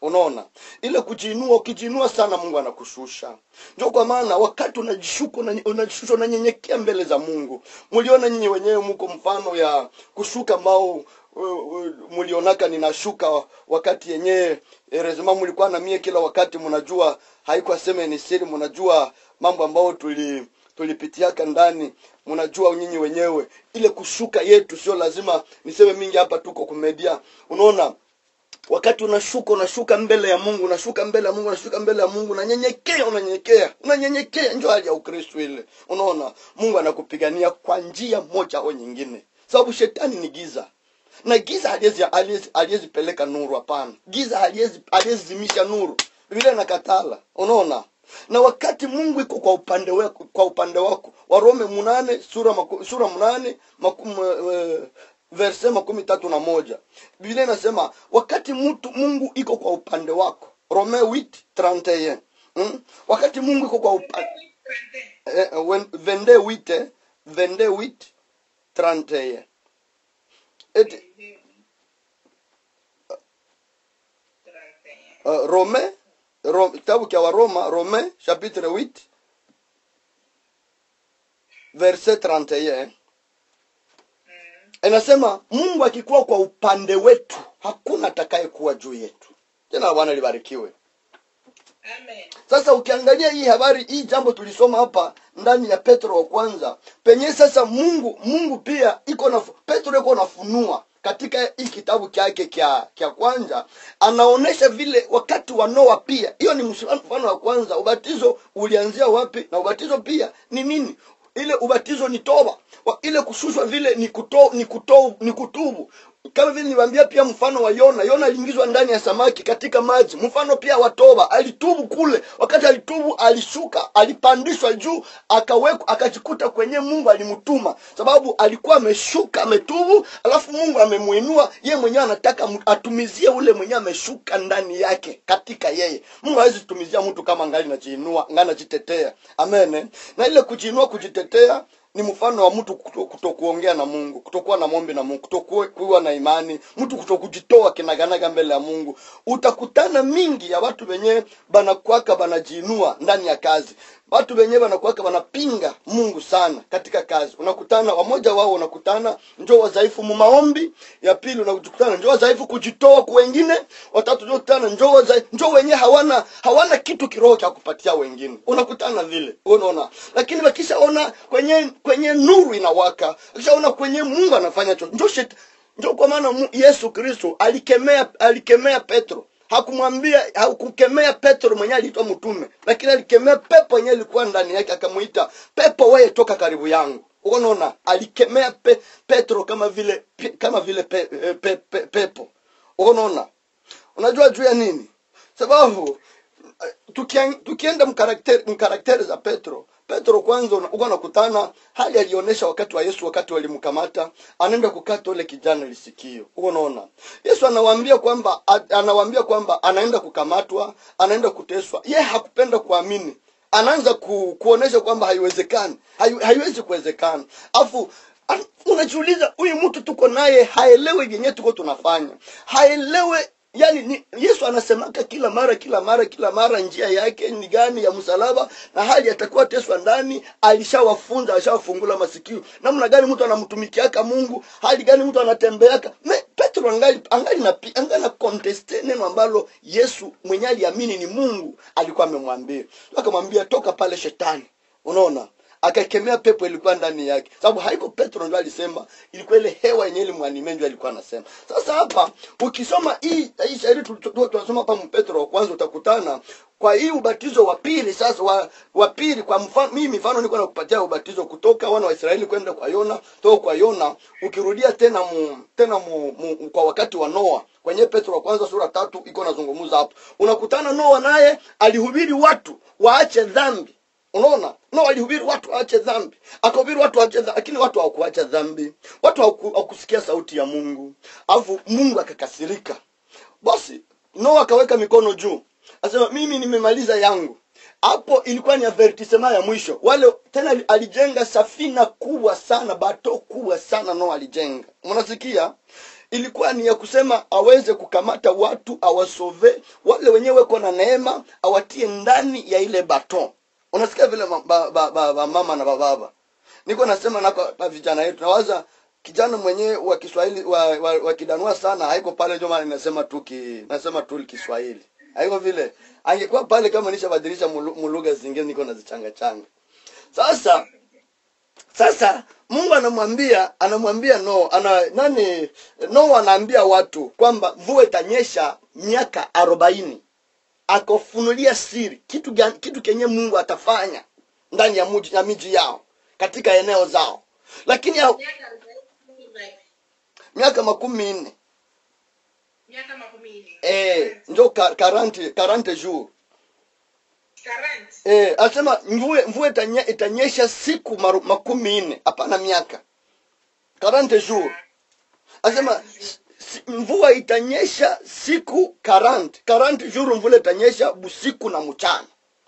Speaker 1: unaona ile kujiinua ukijiinua sana mungu anakushusha ndio kwa maana wakati unajishuka unanye- unajishusha unanyenyekea mbele za mungu mliona nyinyi wenyewe mko mfano ya kushuka ambao uh, uh, mlionaka ninashuka wakati yenyewe eh, rezima mlikuwa na mie kila wakati mnajua haikuwa sema ni siri mnajua mambo ambayo tuli tulipitiaka ndani mnajua nyinyi wenyewe ile kushuka yetu sio lazima niseme mingi hapa tuko kumedia unaona wakati unashuka unashuka mbele ya mungu unashuka mbele ya mungu unashuka mbele ya mungu unanyenyekea unanyenyekea unanyenyekea njo hali ya ukristo ile unaona mungu anakupigania kwa njia moja au nyingine sababu shetani ni giza na giza haliwezi haliwezi- haliwezi peleka nuru hapana giza haliwezi haliwezi zimisha nuru vile nakatala unaona na wakati mungu iko kwa upande wako kwa upande wako warome munane sura maku, sura munane makum, uh, verse makumi tatu na moja biblia inasema wakati mtu mungu iko kwa upande wako rome 8 mm? wakati mungu iko kwa upande eh, eh, wen- vende wite vende wit 31 eti uh, rome Ro- kitabu cha waroma rome chapitre 8 verset 31 inasema mungu akikuwa kwa upande wetu hakuna atakayekuwa juu yetu tena bwana libarikiwe
Speaker 2: Amen.
Speaker 1: sasa ukiangalia hii habari hii jambo tulisoma hapa ndani ya petro wa kwanza penye sasa mungu mungu pia iko na petro iko nafunua katika hii kitabu chake kya kya kwanza anaonesha vile wakati wa noa pia hiyo ni mfano mfano wa kwanza ubatizo ulianzia wapi na ubatizo pia ni nini ile ubatizo ni toba wa, ile kushushwa vile ni kuto, ni, kuto, ni kutubu kama vile niliwaambia pia mfano wa yona yona aliingizwa ndani ya samaki katika maji mfano pia wa toba alitubu kule wakati alitubu alishuka alipandishwa juu akawekwa akajikuta kwenye mungu alimtuma sababu alikuwa ameshuka ametubu alafu mungu amemuinua ye mwenyewe anataka mu- atumizie ule mwenyewe ameshuka ndani yake katika yeye mungu hawezi kutumizia mtu kama ngali najiinua ngali najitetea amen na ile kujiinua kujitetea ni mfano wa mtu kuto- kutokuongea na mungu kutokuwa na mombi na mungu kutokuwa na imani mtu kutokujitoa kinaganaga mbele ya mungu utakutana mingi ya watu wenyewe banakwaka banajiinua ndani ya kazi watu wenyewe banakwaka banapinga mungu sana katika kazi unakutana wamoja wao unakutana njo wadhaifu mu maombi ya pili unakutana njo wadhaifu kujitoa kwa wengine watatu njo kutana njo wadhaifu njo wenyewe hawana hawana kitu kiroho cha kupatia wengine unakutana vile unaona lakini wakishaona kwenye kwenye nuru inawaka wakishaona kwenye mungu anafanya cho njo shet njo kwa maana Mu- yesu kristo alikemea alikemea petro hakumwambia hakukemea petro mwenyewe aliitwa mtume lakini alikemea pepo yenyewe ilikuwa ndani yake akamuita pepo weye toka karibu yangu unaona alikemea pe, petro kama vile pe, kama vile pe, pe, pe, pe, pepo unaona unajua juu ya nini sababu eh, tukian- tukienda mkarakteri mkarakteri za petro petro kwanza una- uko nakutana hali alionyesha wakati wa yesu wakati walimkamata anaenda kukata ule kijana lisikio uko unaona yesu anawaambia kwamba a- anawaambia kwamba anaenda kukamatwa anaenda kuteswa ye hakupenda kuamini anaanza ku, kuonesha kwamba haiwezekani Hai, haiwezi kuwezekana afu an- unajiuliza huyu mtu tuko naye haelewi yenyewe tuko tunafanya haelewe yani ni, yesu anasemaka kila mara kila mara kila mara njia yake ni gani ya msalaba na hali atakuwa teswa ndani alishawafunza alishawafungula masikio namna gani mtu anamtumikiaka mungu hali gani mtu anatembeaka Me, petro angali angali na angali na conteste neno ambalo yesu mwenye aliamini ni mungu alikuwa amemwambia akamwambia toka pale shetani unaona akakemea pepo ilikuwa ndani yake sababu haiko petro ndo alisema ilikuwa ile hewa yenye ilimwanime ndio alikuwa anasema sasa hapa ukisoma hii hii shairi tu- tu- tu- tunasoma hapa mpetro wa kwanza utakutana kwa hii ubatizo wa pili sasa wa, wa pili kwa mfano mimi mifano niko nakupatia ubatizo kutoka wana wa israeli kwenda kwa yona toka kwa yona ukirudia tena mu, tena mu, mu, kwa wakati wa noa kwenye petro wa kwanza sura tatu iko nazungumza hapo unakutana noa naye alihubiri watu waache dhambi unaona no alihubiri watu waache dhambi akahubiri watu waache dhambi lakini watu hawakuacha dhambi watu hawaku- hawakusikia sauti ya mungu alafu mungu akakasirika basi noa akaweka mikono juu asema mimi nimemaliza yangu hapo ilikuwa ni avertisema ya mwisho wale tena alijenga safina kubwa sana bato kubwa sana noa alijenga mnasikia ilikuwa ni ya kusema aweze kukamata watu awasove wale wenyewe weko na neema awatie ndani ya ile baton unasikia vile ma- ba, ba, ba, ba, mama na bababa niko nasema nako na vijana yetu nawaza kijana mwenyewe wa Kiswahili wa, wa, wa kidanua sana haiko pale ndio maana nasema tu ki, nasema tu Kiswahili haiko vile angekuwa pale kama nishabadilisha mulu- mulugha zingine niko nazichanga changa sasa sasa mungu anamwambia anamwambia no ana nani no anaambia watu kwamba mvua itanyesha miaka arobaini akafunulia siri kitu gani, kitu kenye mungu atafanya ndani ya, muji, ya miji yao katika eneo zao lakini ya,
Speaker 2: miaka arobaini ngapi?
Speaker 1: miaka makumi nne
Speaker 2: miaka makumi nne
Speaker 1: eh, njo ka- 40 40 jours
Speaker 2: 40
Speaker 1: eh, asema mvua mvua itanye, itanyesha siku maru, makumi nne hapana miaka 40 jours asema s- si- mvua itanyesha siku 40 40 jours mvula itanyesha busiku na mchana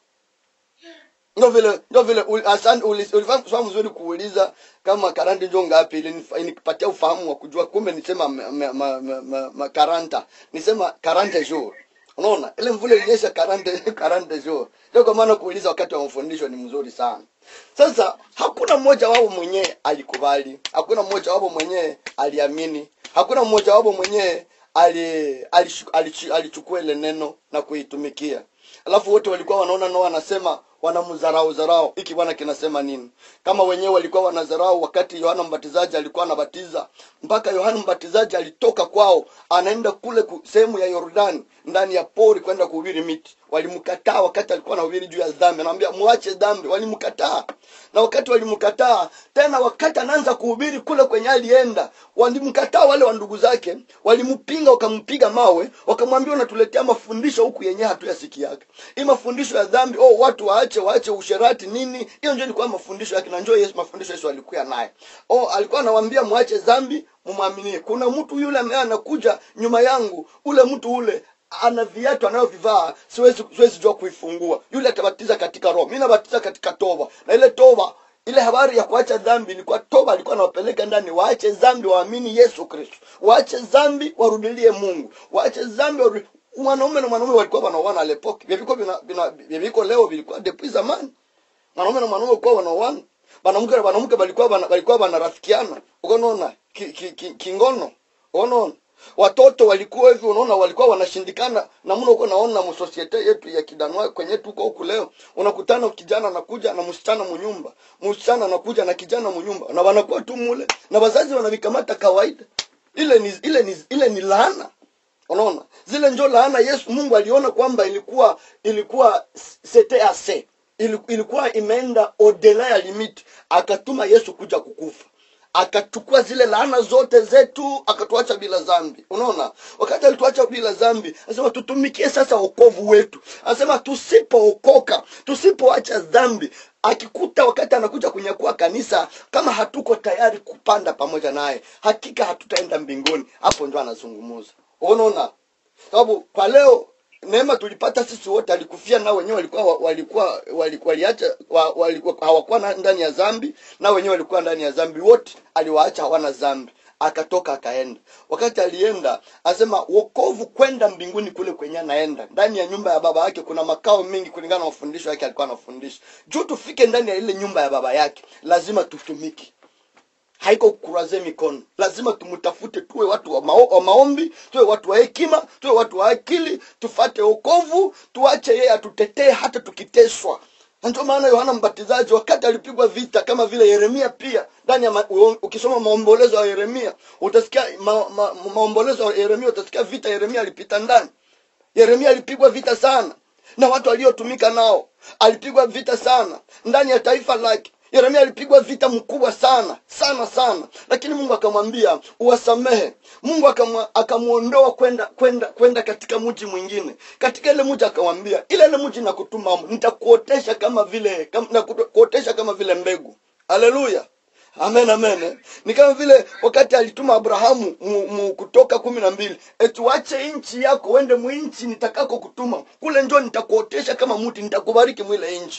Speaker 1: ndio vile ndio vile uli- asante uli- ulifahamu swali mzuri kuuliza kama 40 ndio ngapi ili inipatia ufahamu wa kujua kumbe nisema ma, ma, ma, ma, ma, ma 40 nisema 40 jours unaona ile mvula ilinyesha 40 40 jours ndio kwa maana kuuliza wakati wa mafundisho ni mzuri sana sasa hakuna mmoja wao mwenyewe alikubali hakuna mmoja wao mwenyewe aliamini hakuna mmoja wao mwenyewe ali alishu- alichu- alichukua ile neno na kuitumikia alafu wote walikuwa wanaona no wanasema wanamdharau dharau hiki bwana kinasema nini kama wenyewe walikuwa wanadharau wakati yohana mbatizaji alikuwa anabatiza mpaka yohana mbatizaji alitoka kwao anaenda kule ku- sehemu ya yordani ndani ya pori kwenda kuhubiri miti walimkataa wakati alikuwa anahubiri juu ya dhambi anamwambia muache dhambi walimkataa na wakati walimkataa tena wakati anaanza kuhubiri kule kwenye alienda walimkataa wale wa ndugu zake walimpinga wakampiga mawe wakamwambia unatuletea mafundisho huku yenyewe hatuyasikiaga hii mafundisho ya dhambi oh watu waache waache usherati nini hiyo ndio ilikuwa mafundisho yake na njoo yesu mafundisho yesu alikuwa naye oh alikuwa anawaambia mwache dhambi mumwaminie kuna mtu yule ambaye anakuja nyuma yangu ule mtu ule ana viatu anayovivaa siwezi siwezi jua kuifungua yule atabatiza katika roho mi nabatiza katika toba na ile toba ile habari ya kuacha dhambi ilikuwa toba alikuwa anawapeleka ndani waache dhambi waamini yesu kristo waache dhambi warudilie mungu waache dhambi warudi- mwanaume na mwanaume walikuwa wanaoana alepoke vyaviko vina- vina- vyaviko leo vilikuwa depuis zamani mwanaume na mwanaume walikuwa wanaoana wanamke na wanamke walikuwa wana- walikuwa wanarafikiana ukonaona ki, ki, ki, kingono unaona watoto walikuwa hivi unaona walikuwa wanashindikana namna uko naona msosiete yetu ya kidanwa kwenye tuko huku leo unakutana kijana anakuja na msichana munyumba msichana anakuja na kijana munyumba na wanakuwa tu mule na wazazi wanavikamata kawaida ile ni ile ni ile ni laana unaona zile njo laana yesu mungu aliona kwamba ilikuwa ilikuwa sete ase ilikuwa imeenda odela ya limiti akatuma yesu kuja kukufa akachukua zile laana zote zetu akatuacha bila dhambi unaona wakati alituacha bila dhambi anasema tutumikie sasa wokovu wetu anasema tusipookoka tusipoacha dhambi akikuta wakati anakuja kunyakua kanisa kama hatuko tayari kupanda pamoja naye hakika hatutaenda mbinguni hapo ndo anazungumuza unaona sababu kwa leo neema tulipata sisi wote alikufia nao wenyewe walikuwa walikuwa walikuwa waliacha wa- walikuwa hawakuwa na- ndani ya dhambi na wenyewe walikuwa ndani ya dhambi wote aliwaacha hawana dhambi akatoka akaenda wakati alienda asema wokovu kwenda mbinguni kule kwenye anaenda ndani ya nyumba ya baba yake kuna makao mengi kulingana na mafundisho yake alikuwa anafundisha juu tufike ndani ya ile nyumba ya baba yake lazima tutumike haiko kuraze mikono lazima tumtafute tuwe watu wa, mao, wa maombi tuwe watu wa hekima tuwe watu wa akili tufate okovu tuache yeye atutetee hata tukiteswa na ndio maana yohana mbatizaji wakati alipigwa vita kama vile yeremia pia ndani ya ma, u- ukisoma maombolezo ya yeremia utasikia ma, ma, maombolezo ya yeremia utasikia vita yeremia alipita ndani yeremia alipigwa vita sana na watu waliotumika nao alipigwa vita sana ndani ya taifa lake yeremia alipigwa vita mkubwa sana sana sana lakini mungu akamwambia uwasamehe mungu akamwa- akamwondoa kwenda kwenda kwenda katika mji mwingine katika ile mji akamwambia ile ile mji nakutuma humo, nitakuotesha kama vile kam, nakuotesha kama vile mbegu haleluya amen amen eh. ni kama vile wakati alituma abrahamu mu, mu kutoka kumi na mbili etuache nchi yako uende mwinchi nitakako kutuma kule njo nitakuotesha kama mti nitakubariki mwile nchi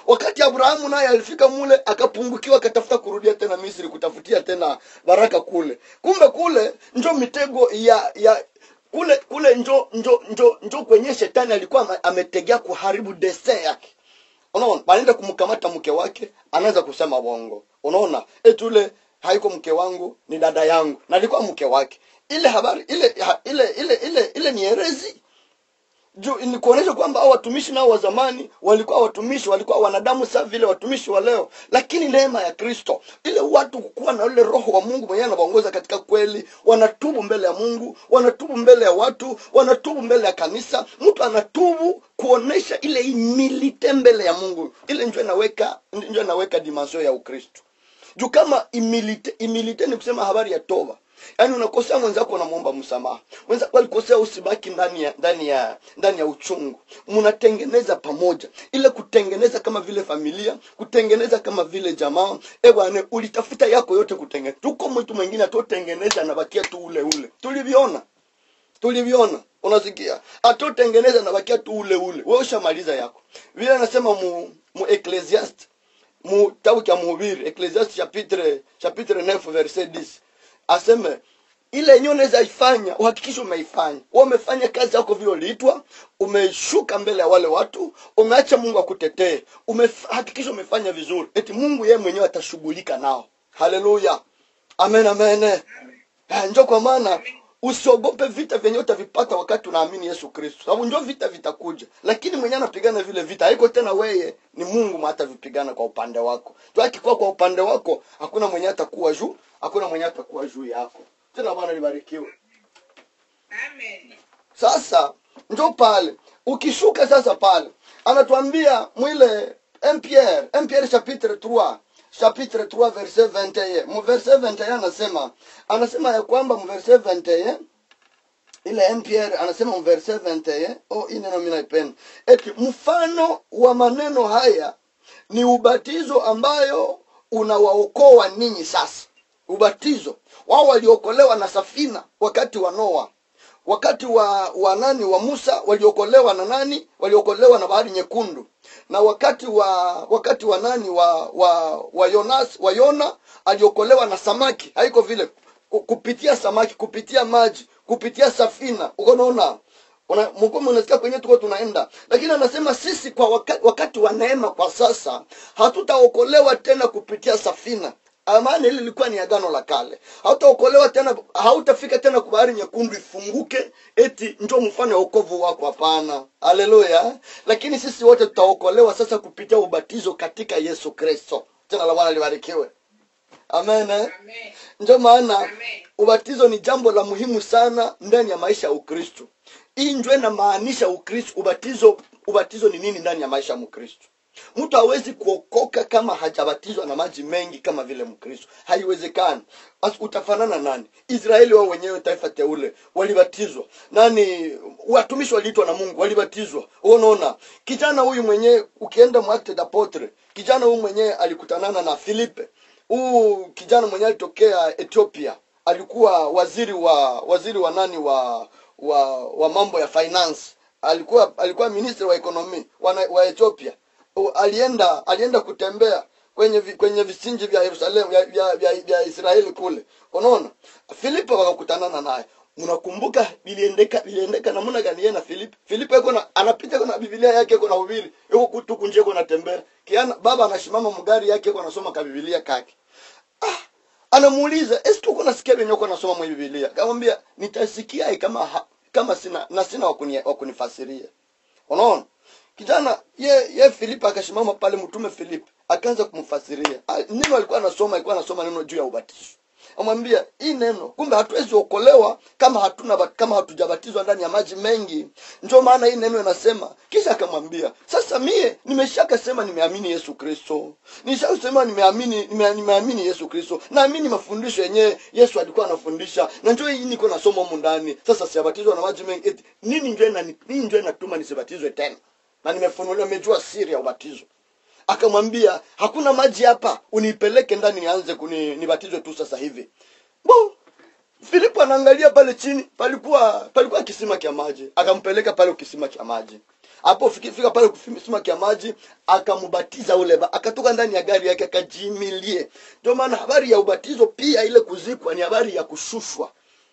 Speaker 1: wakati abrahamu naye alifika mule akapungukiwa akatafuta kurudia tena misri kutafutia tena baraka kule kumbe kule njo mitego ya ya kule kule njo njo njo njo kwenye shetani alikuwa ame- ametegea kuharibu destin yake unaona banaenda kumkamata mke wake anaanza kusema bongo unaona eti ule haiko mke wangu ni dada yangu na alikuwa mke wake ile habari ile ha, ile ile ile ile ni herezi juu ni kuonyesha kwamba hao watumishi nao wa zamani walikuwa watumishi walikuwa wanadamu sawa vile watumishi wa leo lakini neema ya kristo ile watu kukuwa na ule roho wa mungu mwenyewe anawaongoza katika kweli wanatubu mbele ya mungu wanatubu mbele ya watu wanatubu mbele ya kanisa mtu anatubu kuonesha ile imilite mbele ya mungu ile njo inaweka njo inaweka dimension ya ukristo juu kama imilite, imilite ni kusema habari ya toba yaani unakosea mwenzako unamwomba msamaha mwenzako alikosea usibaki ndani ya ndani ya ndani ya uchungu mnatengeneza pamoja ile kutengeneza kama vile familia kutengeneza kama vile jamaa e bwana ulitafuta yako yote kutengeneza tuko mtu mwingine atotengeneza anabakia tu ule ule tuliviona tuliviona unasikia atotengeneza nabakia tu ule ule wewe ushamaliza yako vile anasema mu, mu ecclesiast mu kitabu cha mhubiri ecclesiast chapitre chapitre 9 verset 10 aseme ile yenyewe unaweza ifanya uhakikishe umeifanya wewe umefanya kazi yako vile uliitwa umeshuka mbele ya wale watu umeacha mungu akutetee umehakikisha umefanya vizuri eti mungu yeye mwenyewe atashughulika nao haleluya amen amen Eh, njo kwa maana usiogope vita vyenye utavipata wakati unaamini yesu kristo sababu njo vita vitakuja lakini mwenye anapigana vile vita haiko tena weye ni mungu mwa atavipigana kwa upande wako tu akikuwa kwa upande wako hakuna mwenye atakuwa juu hakuna mwenye atakuwa juu yako tena bwana libarikiwe
Speaker 2: Amen.
Speaker 1: sasa njo pale ukishuka sasa pale anatuambia mwile mpr mpr chapitre 3 chapitre 3 verset 21 mu verset 21 anasema anasema ya kwamba mu verset 21 ile mpr anasema mu verset 21 oh hii neno mimi naipenda eti mfano wa maneno haya ni ubatizo ambayo unawaokoa ninyi sasa ubatizo wao waliokolewa na safina wakati wa noa wakati wa wa nani wa musa waliokolewa na nani waliokolewa na bahari nyekundu na wakati wa wakati wa nani wa wa wa yonas wa yona aliokolewa na samaki haiko vile ku- kupitia samaki kupitia maji kupitia safina ukonaona Una- mkomo unasikia kwenye tuko tunaenda lakini anasema sisi kwa wakati, wakati wa neema kwa sasa hatutaokolewa tena kupitia safina maana hili lilikuwa ni agano la kale hautaokolewa tena hautafika tena kwa bahari nyekundu ifunguke eti njo mfano wa wokovu wako hapana haleluya lakini sisi wote tutaokolewa sasa kupitia ubatizo katika yesu kristo jina la bwana libarikiwe amen eh?
Speaker 2: Amen.
Speaker 1: ndio maana
Speaker 2: Amen.
Speaker 1: ubatizo ni jambo la muhimu sana ndani ya maisha ya ukristo hii ndio inamaanisha ukristo ubatizo ubatizo ni nini ndani ya maisha ya mkristo mtu hawezi kuokoka kama hajabatizwa na maji mengi kama vile mkristo haiwezekani Basi utafanana nani israeli wao wenyewe taifa teule walibatizwa nani watumishi waliitwa na mungu walibatizwa unaona kijana huyu mwenyewe ukienda mwakte dapotre kijana huyu mwenyewe alikutanana na filipe huu kijana mwenyewe alitokea ethiopia alikuwa waziri wa waziri wa nani wa wa wa mambo ya finance alikuwa alikuwa ministri wa ekonomi wa, na- wa ethiopia U- alienda alienda kutembea kwenye vi, kwenye visinji vya yerusalemu vya, vya, vya, vya israeli kule unaona filipo wakakutanana naye mnakumbuka viliendeka viliendeka namna gani yeye na filipo filipo yuko na anapita kuna biblia yake yuko na hubiri yuko kutuku nje yuko natembea kiana baba anashimama mgari yake yuko anasoma ka biblia kake anamuuliza esi tuko nasikia venye uko nasoma mwa bibilia akamwambia nitasikia kama ha, kama sina na sina wakuni, wakunifasiria unaona kijana ye ye filipe akasimama pale mtume filipe akaanza kumfasiria Ah, neno alikuwa anasoma alikuwa anasoma neno juu ya ubatizo amwambia hii neno kumbe hatuwezi okolewa kama hatuna bat- kama hatujabatizwa ndani ya maji mengi ndio maana hii neno inasema kisha akamwambia sasa mie nimeshakasema nimeamini yesu kristo nishasema nimeamini nime, nimeamini yesu kristo naamini mafundisho yenyewe yesu alikuwa anafundisha na njo hii niko nasoma humu ndani sasa siabatizwa na maji mengi eti nini njo inani- nini njo inatuma nisibatizwe tena na nimefunuliwa nimejua siri ya ubatizo akamwambia hakuna maji hapa unipeleke ndani nianze kuni nibatizwe tu sasa hivi bo filipo anaangalia pale chini palikuwa palikuwa kisima cha maji akampeleka pale kisima cha maji hapo fiki- fika pale kisima kia maji akambatiza ule ba akatoka ndani ya gari yake akajimilie ndio maana habari ya ubatizo pia ile kuzikwa ni habari ya kushushwa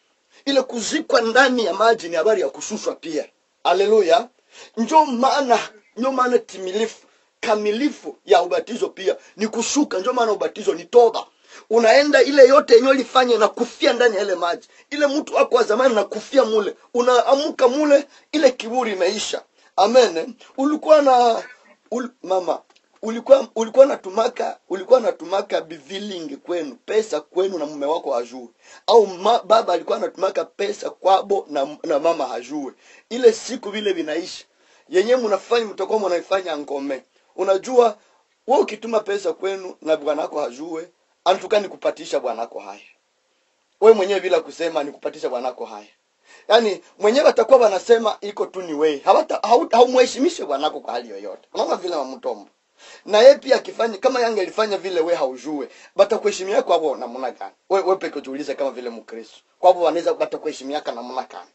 Speaker 1: ile kuzikwa ndani ya maji ni habari ya kushushwa pia haleluya njo maana njo maana timilifu kamilifu ya ubatizo pia ni kushuka njo maana ubatizo ni toba unaenda ile yote yenyewe ulifanya na kufia ndani ya ile maji ile mtu wako wa zamani na kufia mule unaamuka mule ile kiburi imeisha amen ulikuwa na ul, mama ulikuwa ulikuwa natumaka ulikuwa natumaka bivilingi kwenu pesa kwenu na mume wako hajue au ma, baba alikuwa anatumaka pesa kwabo na, na mama hajue ile siku vile vinaisha yenyewe mnafanya mtakuwa mnaifanya ngome unajua wewe ukituma pesa kwenu na bwanako hajue anatuka nikupatisha bwanako haya wewe mwenyewe bila kusema nikupatisha bwanako haya yaani mwenyewe atakuwa wanasema iko tu ni wewe hawata hau- haumheshimishe bwanako kwa hali yoyote unaona vile mamtombo na yeye pia akifanya kama yange alifanya vile we haujue batakuheshimia kwabo namna gani we, we peke ujiulize kama vile mkristo kwabo wanaweza batakuheshimiaka namna gani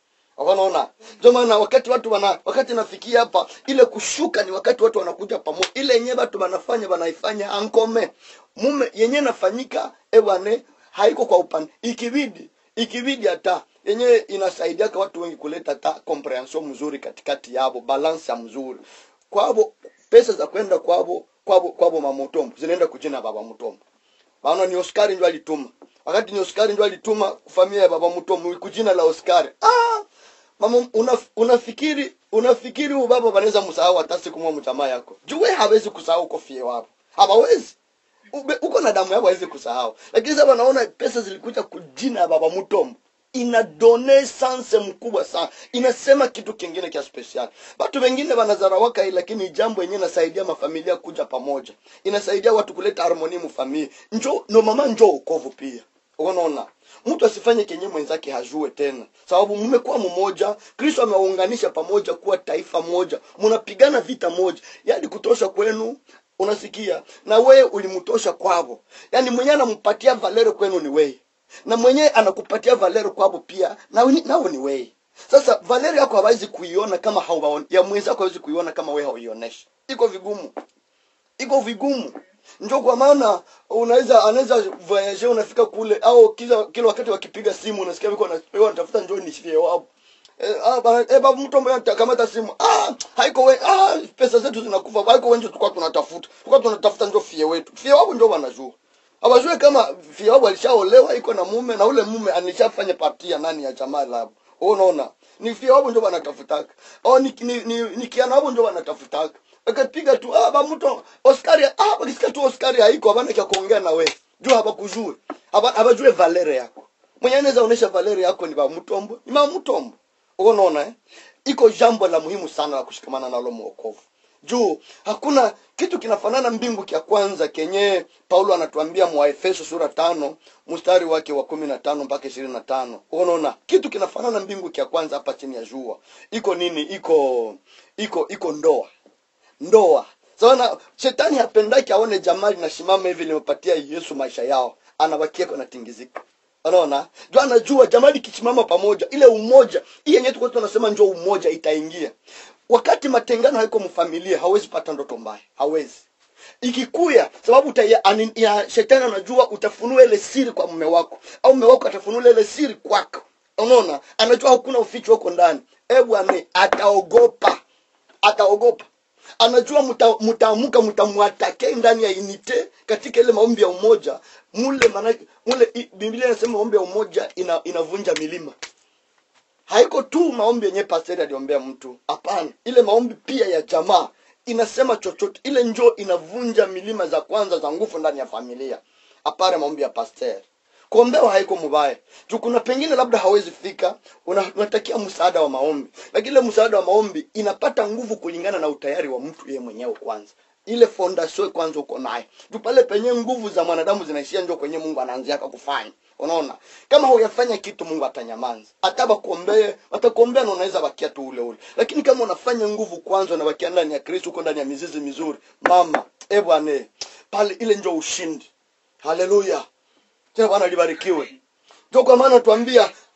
Speaker 1: wanaona ndio maana wakati watu wana wakati nafikia hapa ile kushuka ni wakati watu wanakuja pamoja ile yenyewe watu wanafanya wanaifanya ankome mume yenyewe nafanyika ewane haiko kwa upande ikibidi ikibidi hata yenyewe inasaidia kwa watu wengi kuleta hata comprehension mzuri katikati yabo balance ya mzuri kwabo pesa za kwenda kwabo kwabo kwabo mamutombo zinaenda kujina baba mutombo maana ni Oscar ndio alituma wakati ni Oscar ndio alituma familia ya baba mutombo kujina la Oscar ah mama una, unafikiri unafikiri huyu baba wanaweza msahau hata siku moja mjamaa yako jue hawezi kusahau kofia wapo hawawezi Ube- uko na damu yako hawezi kusahau lakini sasa wanaona pesa zilikuja kujina ya baba mutombo ina done sanse mkubwa sana inasema kitu kingine kia special watu wengine wanazarawaka hii lakini jambo yenyewe inasaidia mafamilia kuja pamoja inasaidia watu kuleta harmoni mfamilia njo no mama njo ukovu pia unaona mtu asifanye kenye mwenzake hajue tena sababu mmekuwa mmoja kristo amewaunganisha pamoja kuwa taifa moja mnapigana vita moja yaani kutosha kwenu unasikia na wewe ulimtosha kwavo yaani mwenyewe anampatia valero kwenu ni wewe na mwenyewe anakupatia valero kwavo pia nao ni, nao ni wewe sasa valero yako hawezi kuiona kama hauwaon ya mwenzako hawezi kuiona kama wewe hauionyeshi iko vigumu iko vigumu njo kwa maana unaweza anaweza voyage unafika kule au kila kila wakati wakipiga simu unasikia viko wanapewa wanatafuta njoo nishie wapo Eh, ah, bana, eh, babu mtu ambaye atakamata simu ah haiko we ah pesa zetu zinakufa haiko wengi tulikuwa tunatafuta tulikuwa tunatafuta njoo fie wetu fie wao njoo wanajua hawajui kama fie wao alishaolewa iko na mume na ule mume anishafanya partia nani ya jamaa labo unaona ni fie wao njoo wanatafutaka au ni ni, ni, ni kiana wao njoo wanatafutaka akapiga tu ah ba mtu Oscar ah bakisikia tu Oscar haiko habana kia kuongea na wewe juu habakujue haba habajue valere yako mwenye anaweza onesha valere yako ni ba mtombo ni ma mtombo unaona eh? iko jambo la muhimu sana la kushikamana nalo mwokovu juu hakuna kitu kinafanana mbingu kya kwanza kenye paulo anatuambia mwaefeso sura tano mstari wake wa kumi na tano mpaka ishirini na tano unaona kitu kinafanana mbingu kya kwanza hapa chini ya jua iko nini iko iko iko ndoa ndoa sana shetani hapendaki aone jamaa linasimama hivi limepatia yesu maisha yao anabakia kwa natingizika unaona juu anajua jamaa likisimama pamoja ile umoja hii yenyewe tulikuwa tunasema njoo umoja itaingia wakati matengano haiko mfamilia hawezi pata ndoto mbaya hawezi ikikuya sababu uta, ani, ya, shetani anajua utafunua ile siri kwa mume wako au mume wako atafunua ile siri kwako unaona anajua hakuna uficho huko ndani e bwana ataogopa ataogopa anajua mta- mtaamuka mtamwatake ndani ya inite katika ile maombi ya umoja mule manake mule i- biblia inasema maombi ya umoja ina, inavunja milima haiko tu maombi yenye pasteri aliombea mtu hapana ile maombi pia ya jamaa inasema chochote ile njoo inavunja milima za kwanza za nguvu ndani ya familia hapana maombi ya pasteri kuombewa haiko mubaya juu kuna pengine labda hawezi fika una- unatakia msaada wa maombi lakini ile msaada wa maombi inapata nguvu kulingana na utayari wa mtu yeye mwenyewe kwanza ile fondation kwanza uko nayo juu pale penye nguvu za mwanadamu zinaishia njo kwenye mungu anaanziaka kufanya unaona kama huyafanya kitu mungu atanyamanza hata bakuombee watakuombea na unaweza bakia tu ule ule lakini kama unafanya nguvu kwanza unabakia ndani ya kristo uko ndani ya mizizi mizuri mama e bwana eh, pale ile njo ushindi haleluya tena bwana libarikiwe ndio kwa maana tuambia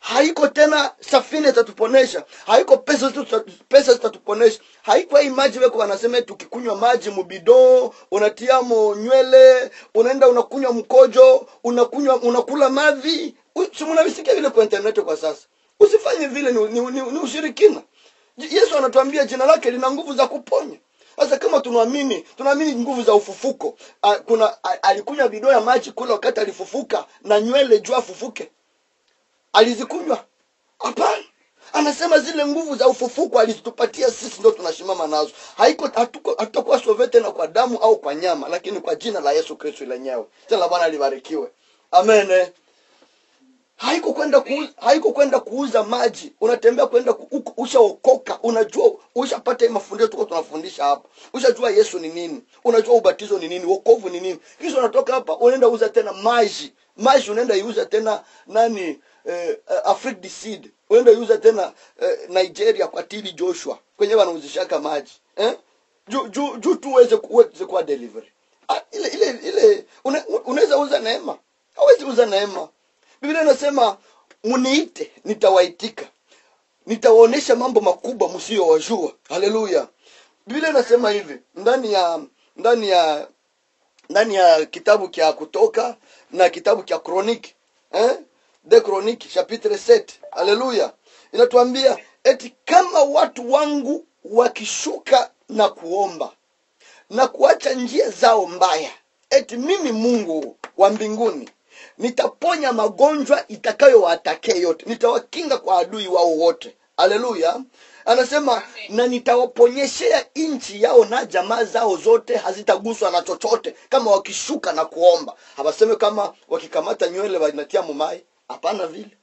Speaker 1: haiko tena safina itatuponesha haiko pesa zitu- pesa zitatuponesha haiko hii maji weko wanasema eti ukikunywa maji mubido unatiamo nywele unaenda unakunywa mkojo unakunywa unakula mavi U- si mnavisikia vile kwa internet kwa sasa usifanye vile ni, ni, ni, ni ushirikina J- yesu anatuambia jina lake lina nguvu za kuponya sasa kama tunaamini tunaamini nguvu za ufufuko a, kuna a, alikunywa bidoo ya maji kule wakati alifufuka na nywele juu afufuke alizikunywa hapana anasema zile nguvu za ufufuko alizitupatia sisi ndo tunashimama nazo haiko hatuko- hatutakuwa sove tena kwa damu au kwa nyama lakini kwa jina la yesu kristo lenyewe jina la bwana libarikiwe amen eh. haiko kwenda kuuza, haiko kwenda kuuza maji unatembea kwenda ku- uko- ushaokoka unajua ushapata hii mafundisho tuko tunafundisha hapa ushajua yesu ni nini unajua ubatizo ni nini wokovu ni nini kisha unatoka hapa unaenda uza tena maji maji unaenda iuza tena nani eh, afrique du sud unaenda iuza tena eh, nigeria kwa tili joshua kwenye wanauzishaka maji eh? juu juu juu tu uweze ku- uweze kuwa delivery ah, ile ile ile una- unaweza uza neema hawezi uza neema biblia inasema mniite nitawaitika nitawaonyesha mambo makubwa msiyowajua haleluya biblia inasema hivi ndani ya ndani ya ndani ya kitabu cha kutoka na kitabu cha kroniki eh? de kroniki chapitre 7 haleluya inatuambia eti kama watu wangu wakishuka na kuomba na kuacha njia zao mbaya eti mimi mungu wa mbinguni nitaponya magonjwa itakayowatakia yote nitawakinga kwa adui wao wote haleluya anasema
Speaker 2: Amen.
Speaker 1: na nitawaponyeshea nchi yao na jamaa zao zote hazitaguswa na chochote kama wakishuka na kuomba hawaseme kama wakikamata nywele wanatia mumai hapana vile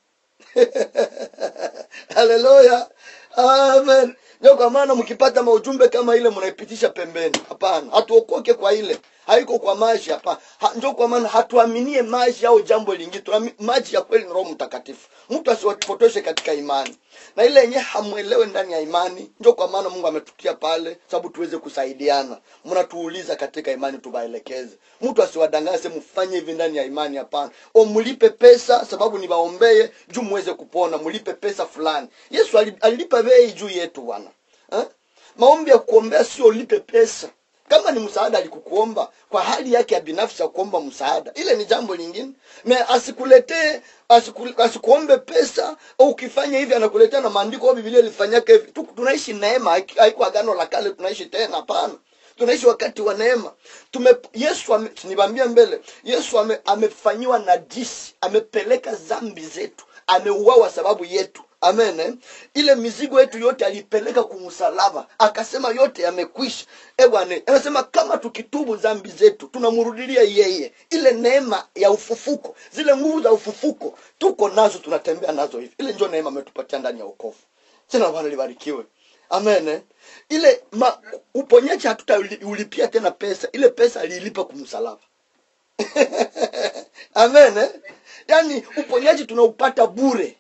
Speaker 1: haleluya amen ndio kwa maana mkipata maujumbe kama ile mnaipitisha pembeni hapana hatuokoke kwa ile haiko kwa maji hapana ha, ndio kwa maana hatuaminie maji au jambo lingine Tuami- maji ya kweli ni roho mtakatifu mtu asiwapotoshe katika imani na ile yenyewe hamwelewe ndani ya imani ndio kwa maana mungu ametukia pale sababu tuweze kusaidiana mnatuuliza katika imani tuwaelekeze mtu asiwadanganye mfanye hivi ndani ya imani hapana o mlipe pesa sababu niwaombee juu muweze kupona mlipe pesa fulani yesu ali- alilipa bei juu yetu bwana eh? maombi ya kuombea sio ulipe pesa kama ni msaada alikukuomba kwa hali yake ya binafsi ya kuomba msaada ile ni jambo lingine na asikuletee asiku, asikuombe pesa au ukifanya hivi anakuletea na maandiko au bibilia ilifanyaka hivi Tu- tunaishi neema haiki- haiko agano la kale tunaishi tena hapana tunaishi wakati wa neema tume yesu ame, niwaambia mbele yesu ame, amefanyiwa najisi amepeleka zambi zetu ameuawa sababu yetu amen eh? ile mizigo yetu yote alipeleka kumsalaba akasema yote yamekwisha Eh bwana anasema kama tukitubu dhambi zetu tunamrudilia yeye ile neema ya ufufuko zile nguvu za ufufuko tuko nazo tunatembea nazo hivi ile ndio neema ametupatia ndani ya wokovu jina la bwana libarikiwe amen eh? ile ma, uponyaji hatutaulipia tena pesa ile pesa aliilipa kumsalaba amen eh? yaani uponyaji tunaupata bure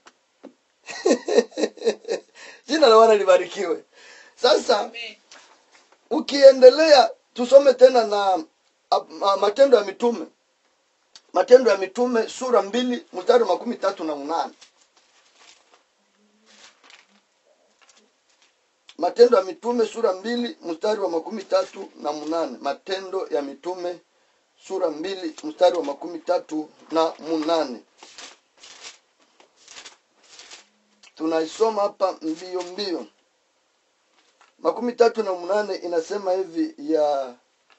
Speaker 1: jina la bwana libarikiwe sasa
Speaker 2: Amen.
Speaker 1: ukiendelea tusome tena na a, a, matendo ya mitume matendo ya mitume sura mbili mstari wa makumi tatu na munane matendo ya mitume sura mbili mstari wa makumi tatu na munane matendo ya mitume sura mbili mstari wa makumi tatu na munane tunaisoma hapa mbio mbio makumi tatu na munane inasema hivi ya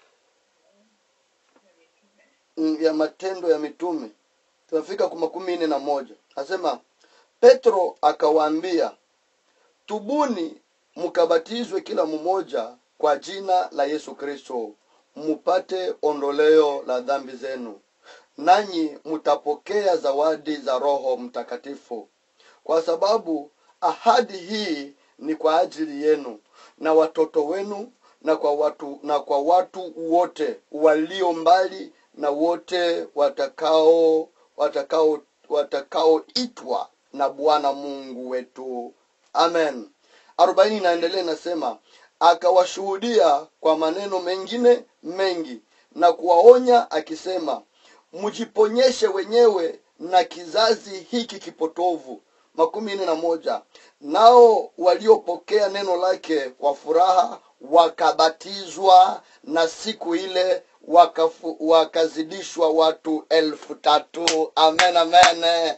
Speaker 1: mm, ya matendo ya mitume tunafika kwa makumi nne na moja asema petro akawaambia tubuni mkabatizwe kila mmoja kwa jina la yesu kristo mupate ondoleo la dhambi zenu nanyi mtapokea zawadi za roho mtakatifu kwa sababu ahadi hii ni kwa ajili yenu na watoto wenu na kwa watu na kwa watu wote walio mbali na wote watakao watakao watakaoitwa na bwana mungu wetu amen arobaini inaendelea inasema akawashuhudia kwa maneno mengine mengi na kuwaonya akisema mjiponyeshe wenyewe na kizazi hiki kipotovu makumi nne na moja nao waliopokea neno lake kwa furaha wakabatizwa na siku ile wakafu, wakazidishwa watu elfu tatu amen amen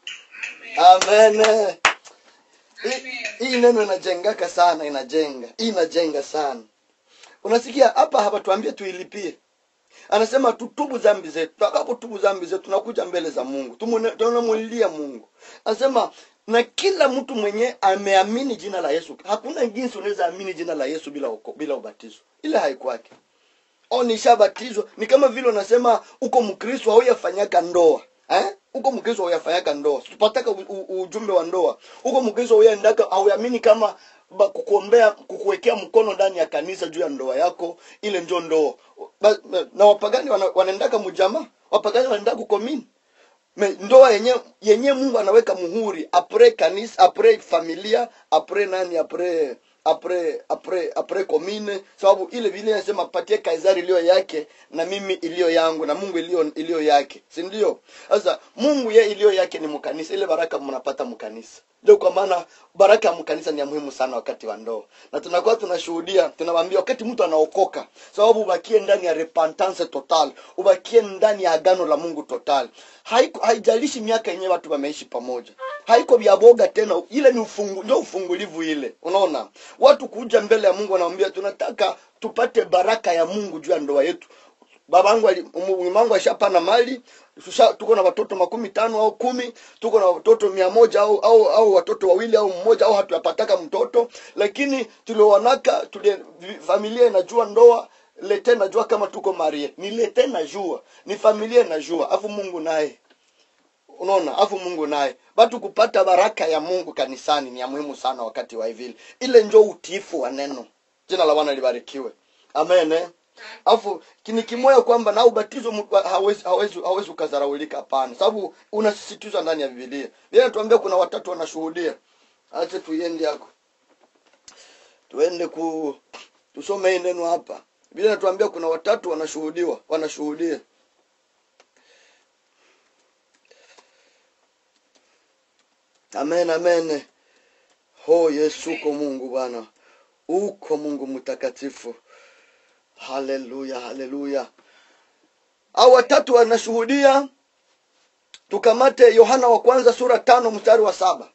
Speaker 1: amen Hii- hii neno inajengaka sana inajenga hii inajenga sana unasikia hapa hapatuambia tuilipie anasema tutubu dhambi zetu tutakapotubu dhambi zetu tunakuja mbele za mungu Tumune- tunamulilia mungu anasema na kila mtu mwenye ameamini jina la yesu hakuna jinsi unaweza amini jina la yesu bila uko, bila ubatizo ile haikwake au nishabatizwa ni kama vile unasema uko mkristo hauyafanyaka ndoa eh? uko mkristo hauyafanyaka ndoa tupataka u- u- ujumbe wa ndoa uko mkristo hauyaendaka hauamini kama ba, kukuombea kukuwekea mkono ndani ya kanisa juu ya ndoa yako ile njo ndoa ba, ba, na wapagani wana, wanaendaka mjamaa wapagani wanaendaka kukomini Me, ndoa yenye yenye mungu anaweka muhuri apre kanisa apre familia apre nani apre apre apre apre komine sababu ile vile inasema patie kaisari iliyo yake na mimi iliyo yangu na mungu iliyo iliyo yake si ndio sasa mungu ye iliyo yake ni mkanisa ile baraka mnapata mkanisa ndio kwa maana baraka ya mkanisa ni ya muhimu sana wakati wa ndoa na tunakuwa tunashuhudia tunawaambia wakati mtu anaokoka sababu ubakie ndani ya repentance total ubakie ndani ya agano la mungu total Haiko- haijalishi miaka yenyewe watu wameishi pamoja haiko vya boga tena ile ni ufungu, ndio ufungulivu ile unaona watu kuja mbele ya mungu wanamwambia tunataka tupate baraka ya mungu juu ya ndoa yetu babangu ali- umu- mumangu ashapana mali tusha, tuko na watoto makumi tano au kumi tuko na watoto mia moja au au, au watoto wawili au mmoja au hatuyapataka mtoto lakini tuliowanaka tuli, familia inajua ndoa lete najua kama tuko marie ni lete najua ni familia inajua afu mungu naye unaona afu mungu naye batu kupata baraka ya mungu kanisani ni ya muhimu sana wakati wa hivili ile njo utiifu wa neno jina la bwana libarikiwe amen eh? afu ni kimoya kwamba na ubatizo mu- hawezi hawezi hawezi ukazaraulika hapana sababu unasisitizwa ndani ya bibilia vile natuambia kuna watatu wanashuhudia ache tuiende yako tuende ku tusome hii neno hapa vile natuambia kuna watatu wanashuhudiwa wanashuhudia amen amen ho yesu uko mungu bwana uko mungu mtakatifu haleluya haleluya au watatu wanashuhudia tukamate yohana wa kwanza sura tano mstari wa saba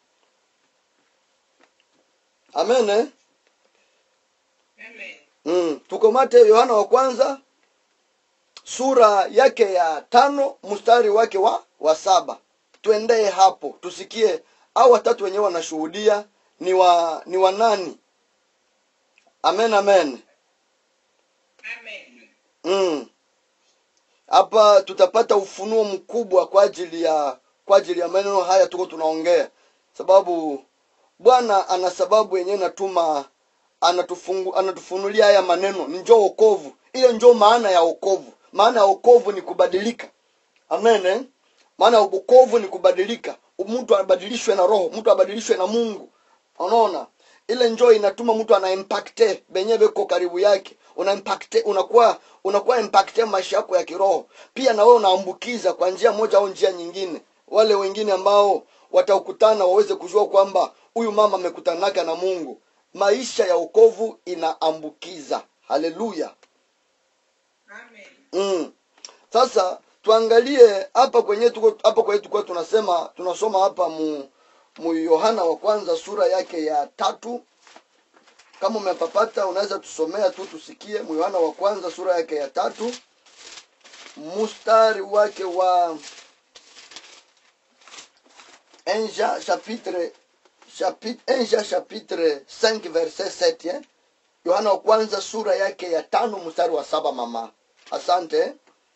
Speaker 1: amen eh?
Speaker 2: Amen.
Speaker 1: mm. tukamate yohana wa kwanza sura yake ya tano mstari wake wa wa saba tuendee hapo tusikie au watatu wenyewe wanashuhudia ni wa ni wa nani amen amen
Speaker 2: Amen.
Speaker 1: mm. hapa tutapata ufunuo mkubwa kwa ajili ya kwa ajili ya maneno haya tuko tunaongea sababu bwana ana sababu yenyewe natuma anatufungu, anatufunulia haya maneno ni njoo okovu hiyo njoo maana ya okovu maana ya okovu ni kubadilika amen eh? maana ya okovu ni kubadilika mtu abadilishwe na roho mtu abadilishwe na mungu unaona ile njoo inatuma mtu ana impacte benye beko karibu yake una impacte unakuwa unakuwa impacte maisha yako ya kiroho pia na wewe unaambukiza kwa njia moja au njia nyingine wale wengine ambao watakutana waweze kujua kwamba huyu mama amekutanaka na mungu maisha ya ukovu inaambukiza haleluya
Speaker 2: Amen.
Speaker 1: mm. sasa tuangalie hapa kwenye tuko hapa kwenye tulikuwa tunasema tunasoma hapa mu mu yohana wa kwanza sura yake ya tatu kama umepapata unaweza tusomea tu tusikie mu yohana wa kwanza sura yake ya tatu mustari wake wa enja chapitre chapitre enja chapitre 5 verset 7 eh? yohana wa kwanza sura yake ya tano mstari wa saba mama asante eh?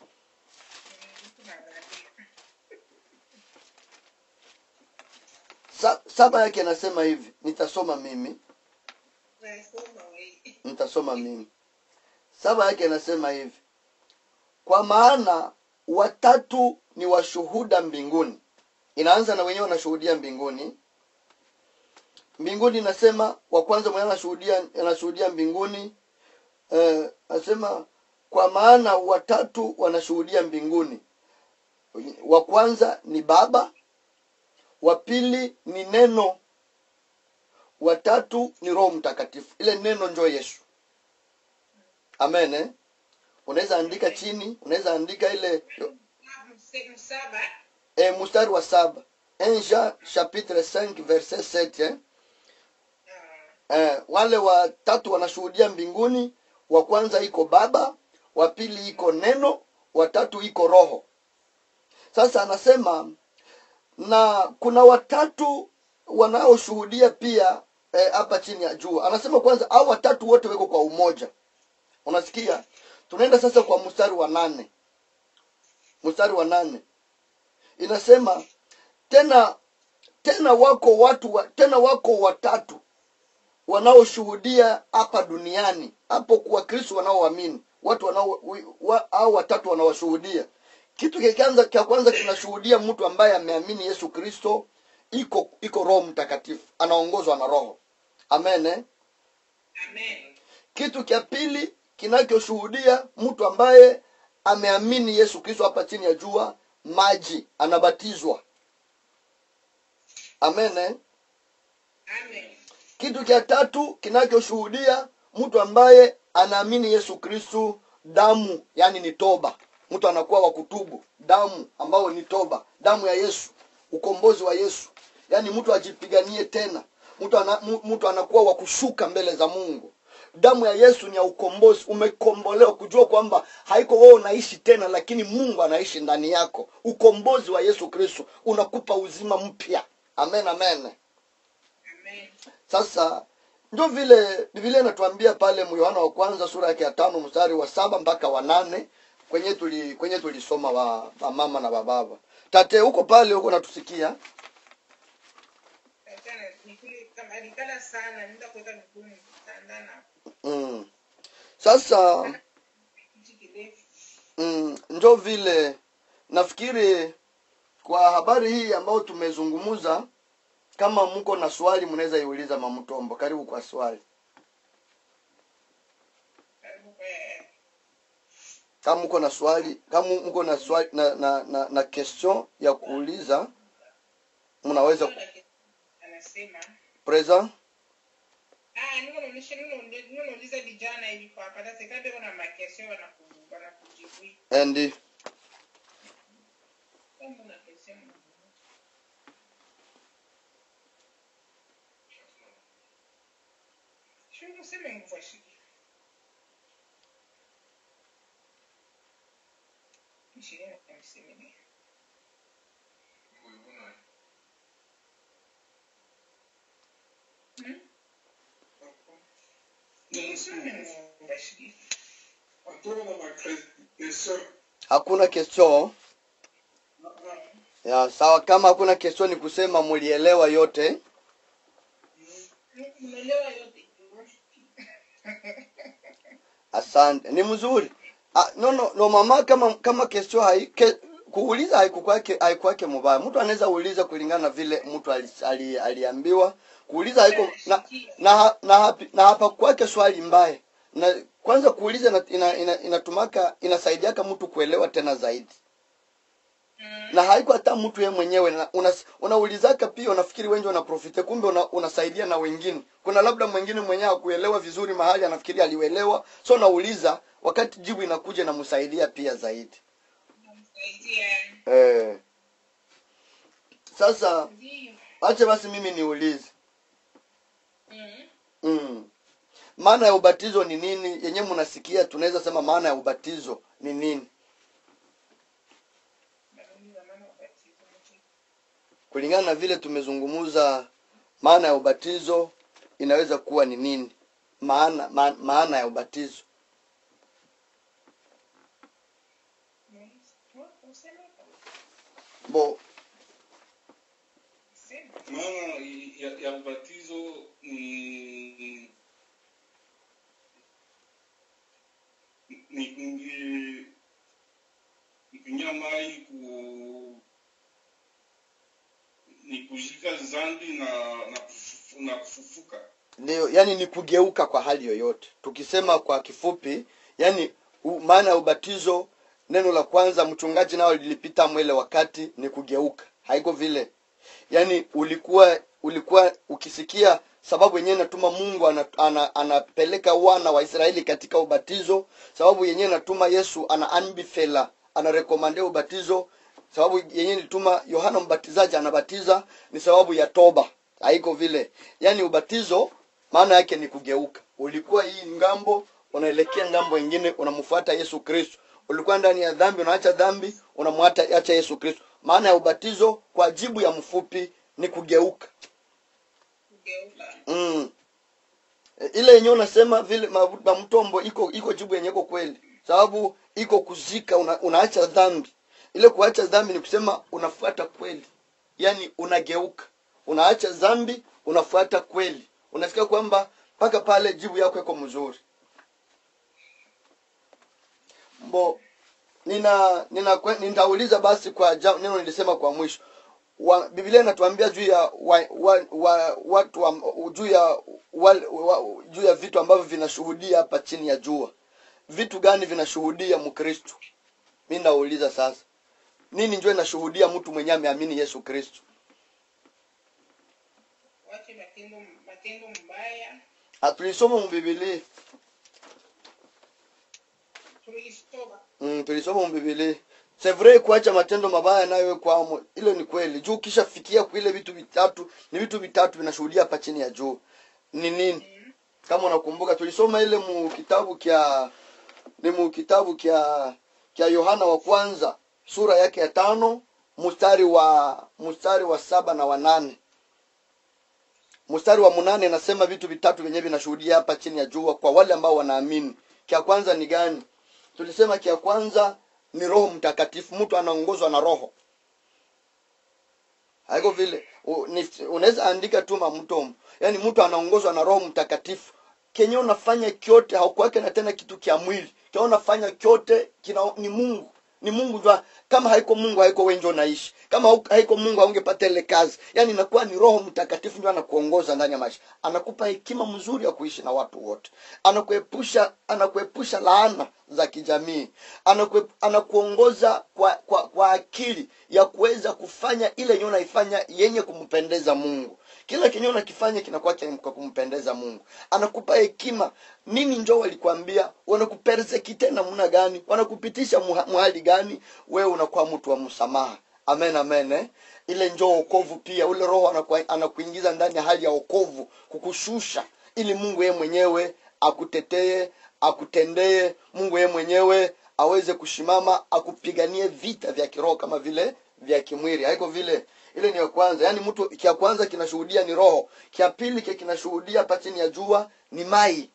Speaker 1: Sa, saba yake anasema hivi nitasoma mimi
Speaker 2: Nasoma wewe.
Speaker 1: nitasoma mimi saba yake anasema hivi kwa maana watatu ni washuhuda mbinguni inaanza na wenyewe wanashuhudia mbinguni mbinguni inasema wa kwanza mwenyewe anashuhudia anashuhudia mbinguni eh, anasema kwa maana watatu wanashuhudia mbinguni wa kwanza ni baba wa pili ni neno wa tatu ni roho mtakatifu ile neno njo yesu amen eh? unaweza andika chini unaweza andika ile
Speaker 2: Mse- msaba
Speaker 1: e, mstari wa saba 1 Jean chapitre 5 verset 7 eh?
Speaker 2: ah,
Speaker 1: eh, wale watatu wanashuhudia mbinguni wa kwanza iko baba wa pili iko neno wa tatu iko roho sasa anasema na kuna watatu wanaoshuhudia pia eh, hapa chini ya jua anasema kwanza au watatu wote weko kwa umoja unasikia tunaenda sasa kwa mstari wa nane mstari wa nane inasema tena tena wako watu wa, tena wako watatu wanaoshuhudia hapa duniani hapo kwa kristo wanaoamini watu wanao wa, au watatu wanaoshuhudia kitu cha kwanza cha kwanza kinashuhudia mtu ambaye ameamini yesu kristo iko iko roho mtakatifu anaongozwa na roho amen eh?
Speaker 2: amen
Speaker 1: kitu cha pili kinachoshuhudia mtu ambaye ameamini yesu kristo hapa chini ya jua maji anabatizwa amen eh?
Speaker 2: amen
Speaker 1: kitu cha tatu kinachoshuhudia mtu ambaye anaamini yesu kristu damu yani ni toba mtu anakuwa wa kutubu damu ambayo ni toba damu ya yesu ukombozi wa yesu yaani mtu ajipiganie tena mtu, ana, mu- mtu anakuwa wa kushuka mbele za mungu damu ya yesu ni ya ukombozi umekombolewa kujua kwamba haiko wewe unaishi tena lakini mungu anaishi ndani yako ukombozi wa yesu kristo unakupa uzima mpya amen amen
Speaker 2: amen
Speaker 1: sasa ndio vile biblia inatuambia pale yohana wa kwanza sura yake ya tano mstari wa saba mpaka wa nane kwenye tuli kwenye tulisoma wa, wa mama na bababa tate huko pale huko natusikia
Speaker 2: Tena nikule kama alikala sana nenda kuweka miguu kitandana
Speaker 1: mm. sasa
Speaker 2: kiti kirefu
Speaker 1: mm, njo vile nafikiri kwa habari hii ambayo tumezungumza kama mko na swali mnaweza iuliza mamtombo karibu kwa swali
Speaker 2: karibu kwa
Speaker 1: kama mko na swali kama mko na swali na, na, na, na question ya kuuliza mnaweza
Speaker 2: anasema
Speaker 1: present
Speaker 2: ah niko naonyesha niko niko nauliza vijana hivi kwa hapa sasa kabe kuna makesho wanaku wanakujibu
Speaker 1: and
Speaker 2: kama una kesho Sio kusema nguvu shiki. Mshirika kumsemeni. Hmm? Sio nguvu shiki.
Speaker 1: hakuna question ya sawa kama hakuna question ni kusema mulielewa yote
Speaker 2: Umeelewa yote.
Speaker 1: asante ni mzuri ah, no, no, no mama kama kama question hai, ke, kuuliza haikukwake haikuwake mubaya mtu anaweza uliza kulingana na vile mtu ali, ali, aliambiwa kuuliza haiko na na, ha- na, hapi- na hapa kwake swali mbaya na kwanza kuuliza ina, ina, ina, inatumaka inasaidiaka mtu kuelewa tena zaidi
Speaker 2: Mm.
Speaker 1: na haiko hata mtu ye mwenyewe na una, unaulizaka pia unafikiri wengi wanaprofite kumbe una, unasaidia na wengine kuna labda mwingine mwenyewe akuelewa vizuri mahali anafikiri aliuelewa so nauliza wakati jibu inakuja namsaidia pia zaidi
Speaker 2: Namsaidia.
Speaker 1: eh. sasa
Speaker 2: Ndio.
Speaker 1: ache basi mimi niulize
Speaker 2: Mm.
Speaker 1: mm. maana ya ubatizo ni nini yenyewe mnasikia tunaweza sema maana ya ubatizo ni nini
Speaker 2: Nauliza maana ubatizo ni
Speaker 1: kulingana na vile tumezungumza maana ya ubatizo inaweza kuwa ni nini maana ma, maana ya ubatizo
Speaker 2: nini? Useme
Speaker 1: bo
Speaker 2: Sema.
Speaker 3: maana ya, ya ubatizo ni ni kuingi ni kuingia mai ku ni kujika zambi na na, kufufu, na kufufuka
Speaker 1: ndio yani ni kugeuka kwa hali yoyote tukisema kwa kifupi yani u, maana ya ubatizo neno la kwanza mchungaji nao lilipita mwele wakati ni kugeuka haiko vile yaani ulikuwa ulikuwa ukisikia sababu yenyewe natuma mungu ana, ana, anapeleka wana wa israeli katika ubatizo sababu yenyewe natuma yesu ana anbifela anarekomandea ubatizo sababu yenyewe nituma yohana mbatizaji anabatiza ni sababu ya toba haiko vile yaani ubatizo maana yake ni kugeuka ulikuwa hii ngambo unaelekea ngambo ingine unamfuata yesu kristo ulikuwa ndani ya dhambi unaacha dhambi unamwacha acha yesu kristo maana ya ubatizo kwa jibu ya mfupi ni kugeuka
Speaker 2: kugeuka
Speaker 1: mm. E, ile yenyewe unasema vile ma- mamtombo iko iko jibu yenye iko kweli sababu iko kuzika una, unaacha dhambi ile kuacha dhambi ni kusema unafuata kweli yaani unageuka unaacha dhambi unafuata kweli unasikia kwamba mpaka pale jibu yako iko mzuri mbo nina nina nitauliza basi kwa ja, neno nilisema kwa mwisho wa, biblia inatuambia juu ya wa, wa, wa, watu wa, juu ya wa, wa, juu ya vitu ambavyo vinashuhudia hapa chini ya jua vitu gani vinashuhudia mkristo mi nauliza sasa nini njo inashuhudia mtu mwenye ameamini yesu kristo
Speaker 2: wache matendo matendo mbaya
Speaker 1: hatulisoma mbibilii
Speaker 2: tuliisoma
Speaker 1: mm, tulisoma mbibilii sevre kuacha matendo mabaya nayo kwamo hilo ni kweli juu ukishafikia kuile vitu vitatu ni vitu vitatu vinashuhudia hapa chini ya juu ni nini kama unakumbuka tulisoma ile mu kitabu kya ni mu kitabu kya kya yohana wa kwanza sura yake ya tano mstari wa mstari wa saba na wa nane mstari wa munane nasema vitu vitatu vyenyewe vinashuhudia hapa chini ya jua kwa wale ambao wanaamini kya kwanza ni gani tulisema kya kwanza ni roho mtakatifu mtu anaongozwa na roho haiko vile U- ni- unaweza andika tu mamtomo yaani mtu anaongozwa na roho mtakatifu kenye unafanya kyote haukuwake na tena kitu kya mwili kenye unafanya kyote kina ni mungu ni mungu jua kama haiko mungu haiko wenjo naishi kama hau- haiko mungu haungepata ile kazi yaani inakuwa ni roho mtakatifu ndio anakuongoza ndani ya maisha anakupa hekima mzuri ya kuishi na watu wote anakuepusha anakuepusha laana za kijamii Anakue, anakuongoza kwa, kwa kwa akili ya kuweza kufanya ile yenye unaifanya yenye kumpendeza mungu kila kenye unakifanya kinakuwa cha- kwa kumpendeza mungu anakupa hekima nini njo walikwambia wanakupersekite namna gani wanakupitisha muha- muhali gani wewe unakuwa mtu wa msamaha amen amen eh? ile njo okovu pia ule roho anaku- anakuingiza ndani ya hali ya okovu kukushusha ili mungu yeye mwenyewe akutetee akutendee mungu yeye mwenyewe aweze kushimama akupiganie vita vya kiroho kama vile vya kimwili haiko vile ile ni ya kwanza yaani mtu kia kwanza kinashuhudia ni roho kia pili kia kinashuhudia hapa chini ya jua ni mai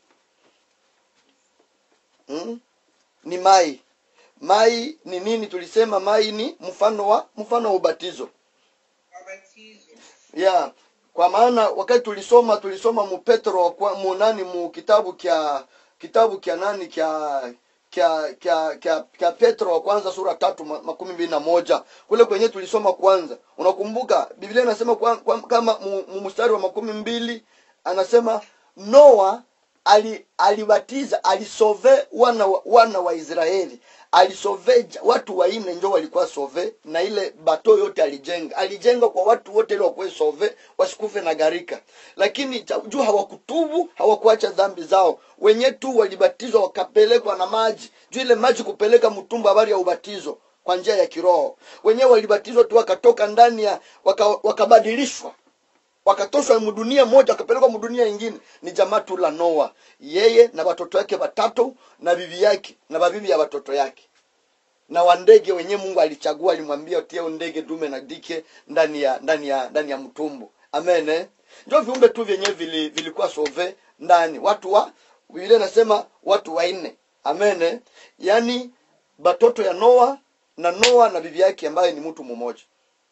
Speaker 1: hmm? ni mai mai ni nini tulisema mai ni mfano wa mfano wa ubatizo
Speaker 2: wabatizo
Speaker 1: yeah kwa maana wakati tulisoma tulisoma mu petro wa kwa- mu nani mu kitabu kya kitabu kya nani kya kya kya kya, kya petro wa kwanza sura tatu ma- makumi mbili na moja kule kwenye tulisoma kwanza unakumbuka biblia inasema kwa, kwa, kama mu, mu mstari wa makumi mbili anasema noa ali alibatiza alisove wana wa, wana wa israeli alisove ja- watu wanne njo walikuwa sove na ile bato yote alijenga alijenga kwa watu wote ili wakuwe sove wasikufe na gharika lakini cha- juu hawakutubu hawakuacha dhambi zao wenye tu walibatizwa wakapelekwa na maji juu ile maji kupeleka mtumbu habari ya ubatizo kwa njia ya kiroho wenyewe walibatizwa tu wakatoka ndani ya waka, wakabadilishwa wakatoshwa mdunia moja wakapelekwa mdunia ingine ni jamaa tu la noa yeye na watoto wake watatu na bibi yake na babibi ya watoto yake na wandege wenyewe mungu alichagua alimwambia utie ndege dume na dike ndani ya ndani ya ndani ya mtumbu amen eh? ndio viumbe tu vyenyewe vili, vilikuwa sove ndani watu wa biblia nasema watu wanne amen eh? yaani batoto ya noa na noa na bibi yake ambaye ni mtu mmoja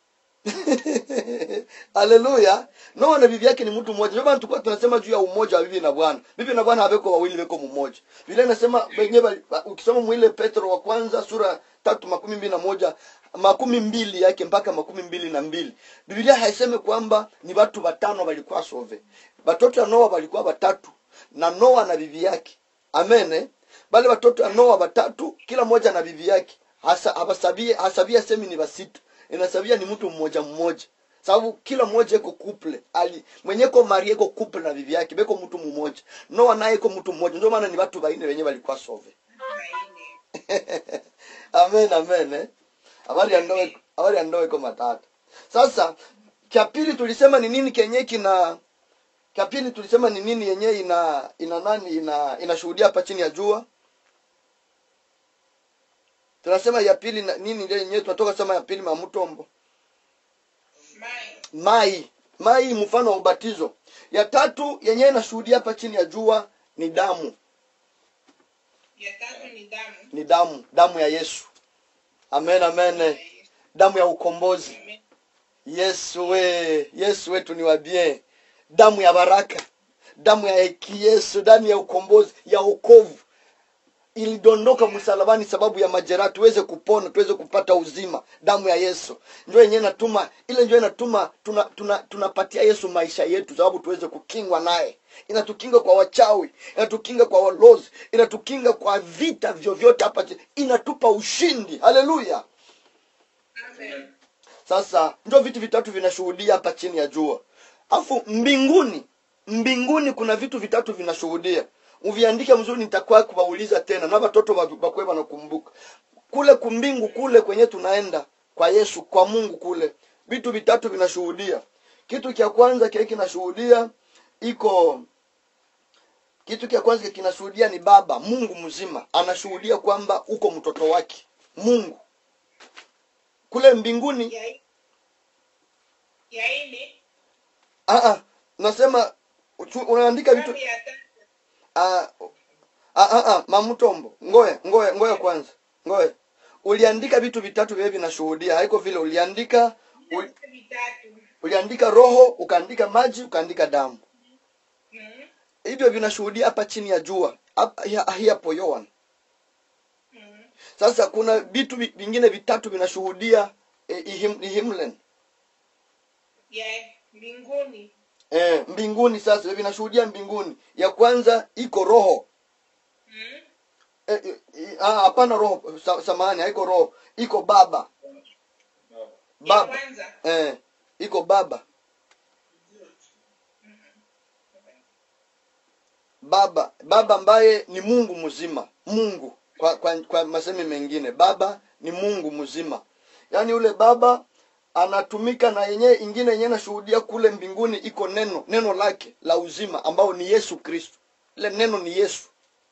Speaker 1: haleluya noa na bibi yake ni mtu mmoja ndio maana tulikuwa tunasema juu ya umoja wa bibi na bwana bibi na bwana habeko wawili beko mmoja vile nasema wenyewe ukisoma mwile petro wa kwanza sura tatu makumi mbili na moja makumi mbili yake mpaka makumi mbili na mbili biblia haiseme kwamba ni watu watano walikuwa sove watoto ya noa walikuwa watatu na noa na bibi yake amene bale watoto ya noa watatu kila mmoja na bibi yake hasa habasabie hasabia semi ni basita inasabia ni mtu mmoja mmoja sababu kila mmoja iko couple ali mwenye ko marie iko couple na bibi yake beko mtu mmoja noa naye iko mtu mmoja ndio maana ni watu baine wenye walikuwa sove
Speaker 2: Baine.
Speaker 1: amen amen eh? habari ya ndoa habari ya ndoa iko matata sasa cha pili tulisema ni nini kenye kina cha pili tulisema ni nini yenyewe ina ina nani ina inashuhudia hapa chini ya jua tunasema ya pili na, nini ile yenyewe tunatoka sema ya pili mamutombo
Speaker 2: Mai.
Speaker 1: mai mai mfano wa ubatizo ya tatu yenyewe inashuhudia hapa chini ya jua ni damu
Speaker 2: Ya tatu ni damu.
Speaker 1: ni damu damu ya yesu amen amen damu ya ukombozi
Speaker 2: Amen.
Speaker 1: yesu we yesu wetu ni wabie damu ya baraka damu ya heki yesu damu ya ukombozi ya okovu ilidondoka msalabani sababu ya majeraha tuweze kupona tuweze kupata uzima damu ya yesu njo yenyewe natuma ile njo inatuma tunapatia tuna, tunapatia yesu maisha yetu sababu tuweze kukingwa naye inatukinga kwa wachawi inatukinga kwa walozi inatukinga kwa vita vyovyote hapa chini. inatupa ushindi haleluya
Speaker 2: Amen.
Speaker 1: sasa ndio vitu vitatu vinashuhudia hapa chini ya jua afu mbinguni mbinguni kuna vitu vitatu vinashuhudia uviandike mzuri nitakuwa kuwauliza tena na watoto wa- bakwe wanakumbuka kule kumbingu kule kwenye tunaenda kwa yesu kwa mungu kule vitu vitatu vinashuhudia kitu cha kwanza kile kinashuhudia iko kitu cha kwanza kinashuhudia ni baba mungu mzima anashuhudia kwamba uko mtoto wake mungu kule mbinguni
Speaker 2: Ya i- ya ine.
Speaker 1: Ah, ah, nasema uchu- unaandika vitu
Speaker 2: Damu ya tatu.
Speaker 1: ah, ah, ah, ah, mamutombo ngoya ngoya ngoya kwanza ngoya uliandika vitu vitatu vile vinashuhudia haiko vile uliandika ul,
Speaker 2: Vitu vitatu.
Speaker 1: uliandika roho ukaandika maji ukaandika damu
Speaker 2: Mhm.
Speaker 1: hivyo vinashuhudia hapa chini ya jua hapa hi- hi- hapo yoan
Speaker 2: Mhm.
Speaker 1: sasa kuna vitu vi- vingine vitatu vinashuhudia eh, ihim, ihimlen
Speaker 2: Ya mbinguni.
Speaker 1: eh, mbinguni sasa vinashuhudia mbinguni ya kwanza iko roho
Speaker 2: Mhm.
Speaker 1: Eh, eh, eh, ah, hapana roho sa, samahani haiko roho iko baba
Speaker 2: Ya
Speaker 1: baba
Speaker 2: kwanza.
Speaker 1: eh, iko baba baba baba ambaye ni mungu mzima mungu kwa, kwa, kwa masemi mengine baba ni mungu mzima yaani yule baba anatumika na yenyewe ingine yenyewe nashuhudia kule mbinguni iko neno neno lake la uzima ambao ni yesu kristo ile neno ni yesu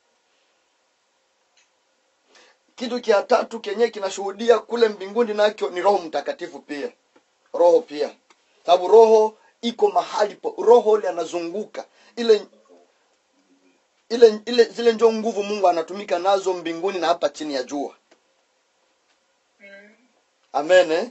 Speaker 1: kitu kia tatu kenyewe kinashuhudia kule mbinguni nakyo ni roho mtakatifu pia roho pia sababu roho iko mahali po roho ile anazunguka ile ile ile zile njo nguvu mungu anatumika nazo mbinguni na hapa chini ya jua
Speaker 2: Mhm.
Speaker 1: amen eh?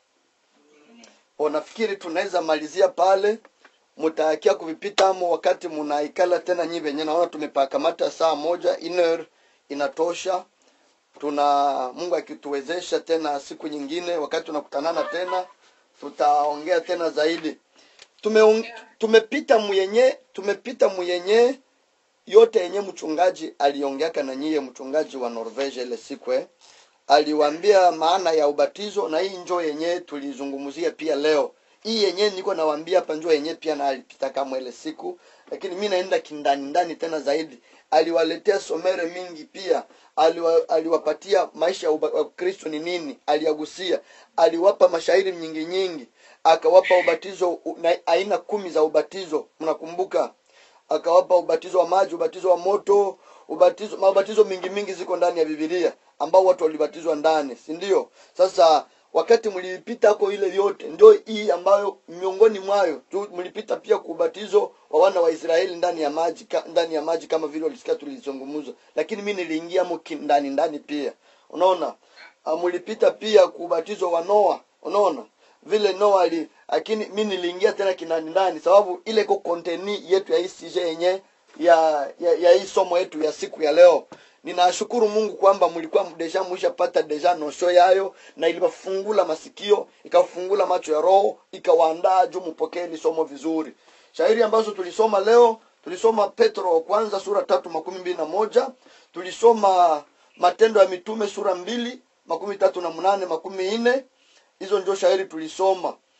Speaker 1: O, nafikiri tunaweza malizia pale mutaakia kuvipita amo wakati munaikala tena nyi venye naona tumepakamata saa moja iner inatosha tuna mungu akituwezesha tena siku nyingine wakati tunakutanana tena tutaongea tena zaidi Tumeong, tumepita muyenye tumepita muyenye yote yenye mchungaji aliongeaka na nyie mchungaji wa norvege ile siku eh aliwaambia maana ya ubatizo na hii njo yenye tulizungumzia pia leo hii yenye niko nawaambia hapa njo yenye pia na alipita kama ile siku lakini mi naenda kindani ndani tena zaidi aliwaletea somere mingi pia aliwa, aliwapatia maisha ya uba- wa kristo ni nini aliagusia aliwapa mashairi nyingi nyingi akawapa ubatizo u- na aina kumi za ubatizo mnakumbuka akawapa ubatizo wa maji ubatizo wa moto ubatizo maubatizo mingi mingi ziko ndani ya bibilia ambao watu walibatizwa ndani si ndio sasa wakati mlipita ko ile yote ndio hii ambayo miongoni mwayo tu mlipita pia kwa ubatizo wa wana wa israeli ndani ya maji ka, ndani ya maji kama vile walisikia tulizungumza lakini mi niliingia mo ki- ndani ndani pia unaona Ah, mlipita pia kwa ubatizo wa noa unaona vile noa ali lakini mi niliingia tena kinani ndani sababu ile iko konteni yetu ya ICJ yenye ya, ya ya hii somo yetu ya siku ya leo ninashukuru mungu kwamba mlikuwa deja mwishapata deja nosho yayo na iliwafungula masikio ikafungula macho ya roho ikawaandaa juu mpokee hili somo vizuri shairi ambazo tulisoma leo tulisoma petro wa kwanza sura tatu makumi mbili na moja tulisoma matendo ya mitume sura mbili makumi tatu na mnane makumi nne hizo ndio shairi tulisoma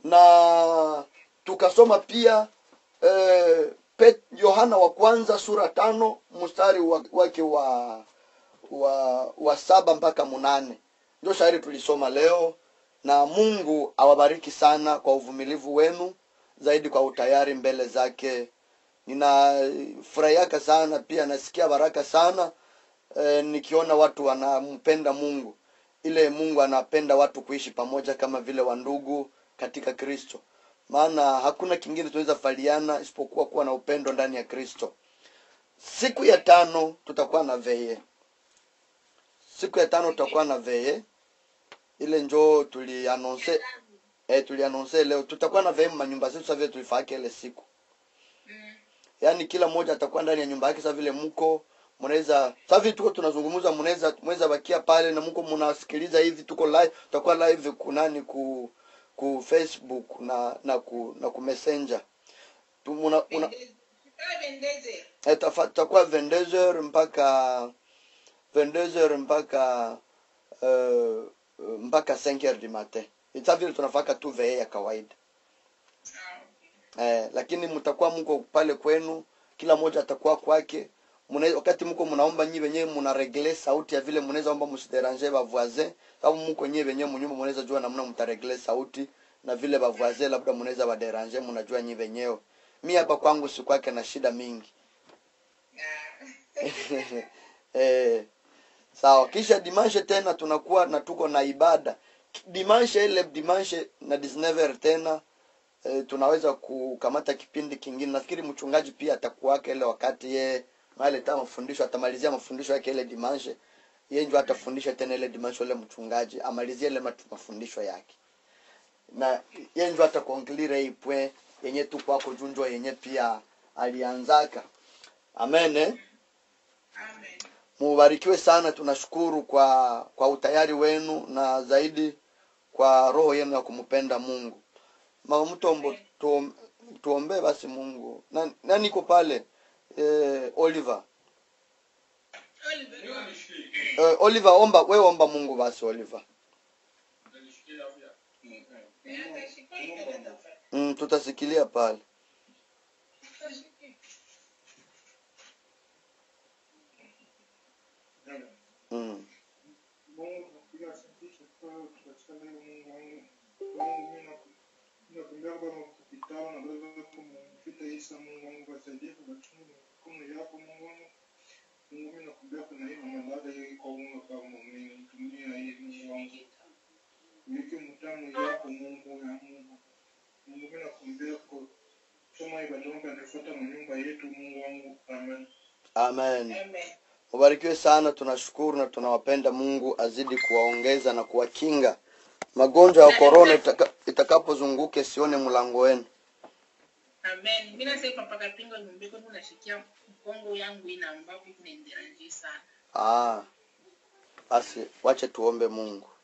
Speaker 1: na tukasoma pia eh, Pet- yohana wa kwanza sura tano mstari wa- wake wa wa wa saba mpaka munane ndio shairi tulisoma leo na mungu awabariki sana kwa uvumilivu wenu zaidi kwa utayari mbele zake ninafurahiaka sana pia nasikia baraka sana e, nikiona watu wanampenda mungu ile mungu anapenda watu kuishi pamoja kama vile wandugu katika kristo maana hakuna kingine tunaweza faliana isipokuwa kuwa na upendo ndani ya kristo siku ya tano tutakuwa na veye siku ya tano tutakuwa na veye ile njoo tulianonse eh, tulianonse leo tutakuwa na veye manyumba zetu sa vile tulifaka ile siku
Speaker 2: Mm.
Speaker 1: yaani kila mmoja atakuwa ndani ya nyumba yake sa vile mko mnaweza sa vile tuko tunazungumza mnaweza mnaweza bakia pale na mko mnasikiliza hivi tuko live tutakuwa live kunani ku ku facebook na na ku na ku messenger tu muna, una,
Speaker 2: Bendeze. Ah, bendeze.
Speaker 1: Eh, tafa- tutakuwa 22h mpaka 22h mpaka uh, mpaka 5h du matin ita vile tunafaka tu vee ya kawaida
Speaker 2: Ah, okay.
Speaker 1: eh, lakini mtakuwa mko pale kwenu kila mmoja atakuwa kwake Muna, wakati mko mnaomba nyi wenyewe mna regle sauti ya vile mnaweza omba msiderange ba voisin sababu mko nyi wenyewe mnyumba mnaweza jua namna mtaregle sauti na vile ba voisin labda mnaweza ba derange mnajua nyi wenyewe mi hapa kwangu si kwake na shida mingi
Speaker 2: Ah.
Speaker 1: eh, sawa kisha dimanshe tena tunakuwa na tuko na ibada dimanshe ile dimanshe na 19 tena eh, tunaweza kukamata kipindi kingine nafikiri mchungaji pia atakuwaka ile wakati ye maleta mafundisho atamalizia mafundisho yake ile dimanshe ye ndio atafundisha tena ile dimanshe ile mchungaji amalizie ile matu- mafundisho yake na ye ndio atakonklire hii pwe yenye tu kwako junjwa yenye pia alianzaka amen eh?
Speaker 2: Amen.
Speaker 1: mubarikiwe sana tunashukuru kwa kwa utayari wenu na zaidi kwa roho yenu ya kumpenda mungu mama mtombo tuom, tuombee basi mungu na, na niko pale eh, oliver
Speaker 2: Oliver,
Speaker 3: Niwe nishikie.
Speaker 1: eh, oliver omba we omba mungu basi oliver
Speaker 3: Nishikie afya. Mm, eh.
Speaker 2: eh, atashika ikada tafadhali.
Speaker 1: mm, tutasikilia pale
Speaker 2: Atashika.
Speaker 1: mm.
Speaker 4: Mungu nakupiga asante kwa katika leo Mungu wangu. Mungu mimi nakumbia Bwana kupitao na baba kumfita Isa Mungu wangu wasaidie kwa chungu mikono yako Mungu wangu. Mungu mimi nakumbia kuna hii malada hii kwa Mungu kama mimi tumia hii Mungu wangu. Wiki mtamu yako Mungu ya Mungu. Mungu mimi nakumbia kwa soma ibada yangu anafuata manyumba yetu Mungu wangu. Amen.
Speaker 1: amen
Speaker 2: Amen.
Speaker 1: mubarikiwe sana tunashukuru na tunawapenda mungu azidi kuwaongeza na kuwakinga magonjwa ya korona itaka, itakapozunguke sione mlango wenu
Speaker 2: Amen. Mimi nasema mpaka pingo nyumbeko tunashikia mkongo yangu ina ambapo inaendelea sana.
Speaker 1: ah, basi wache tuombe mungu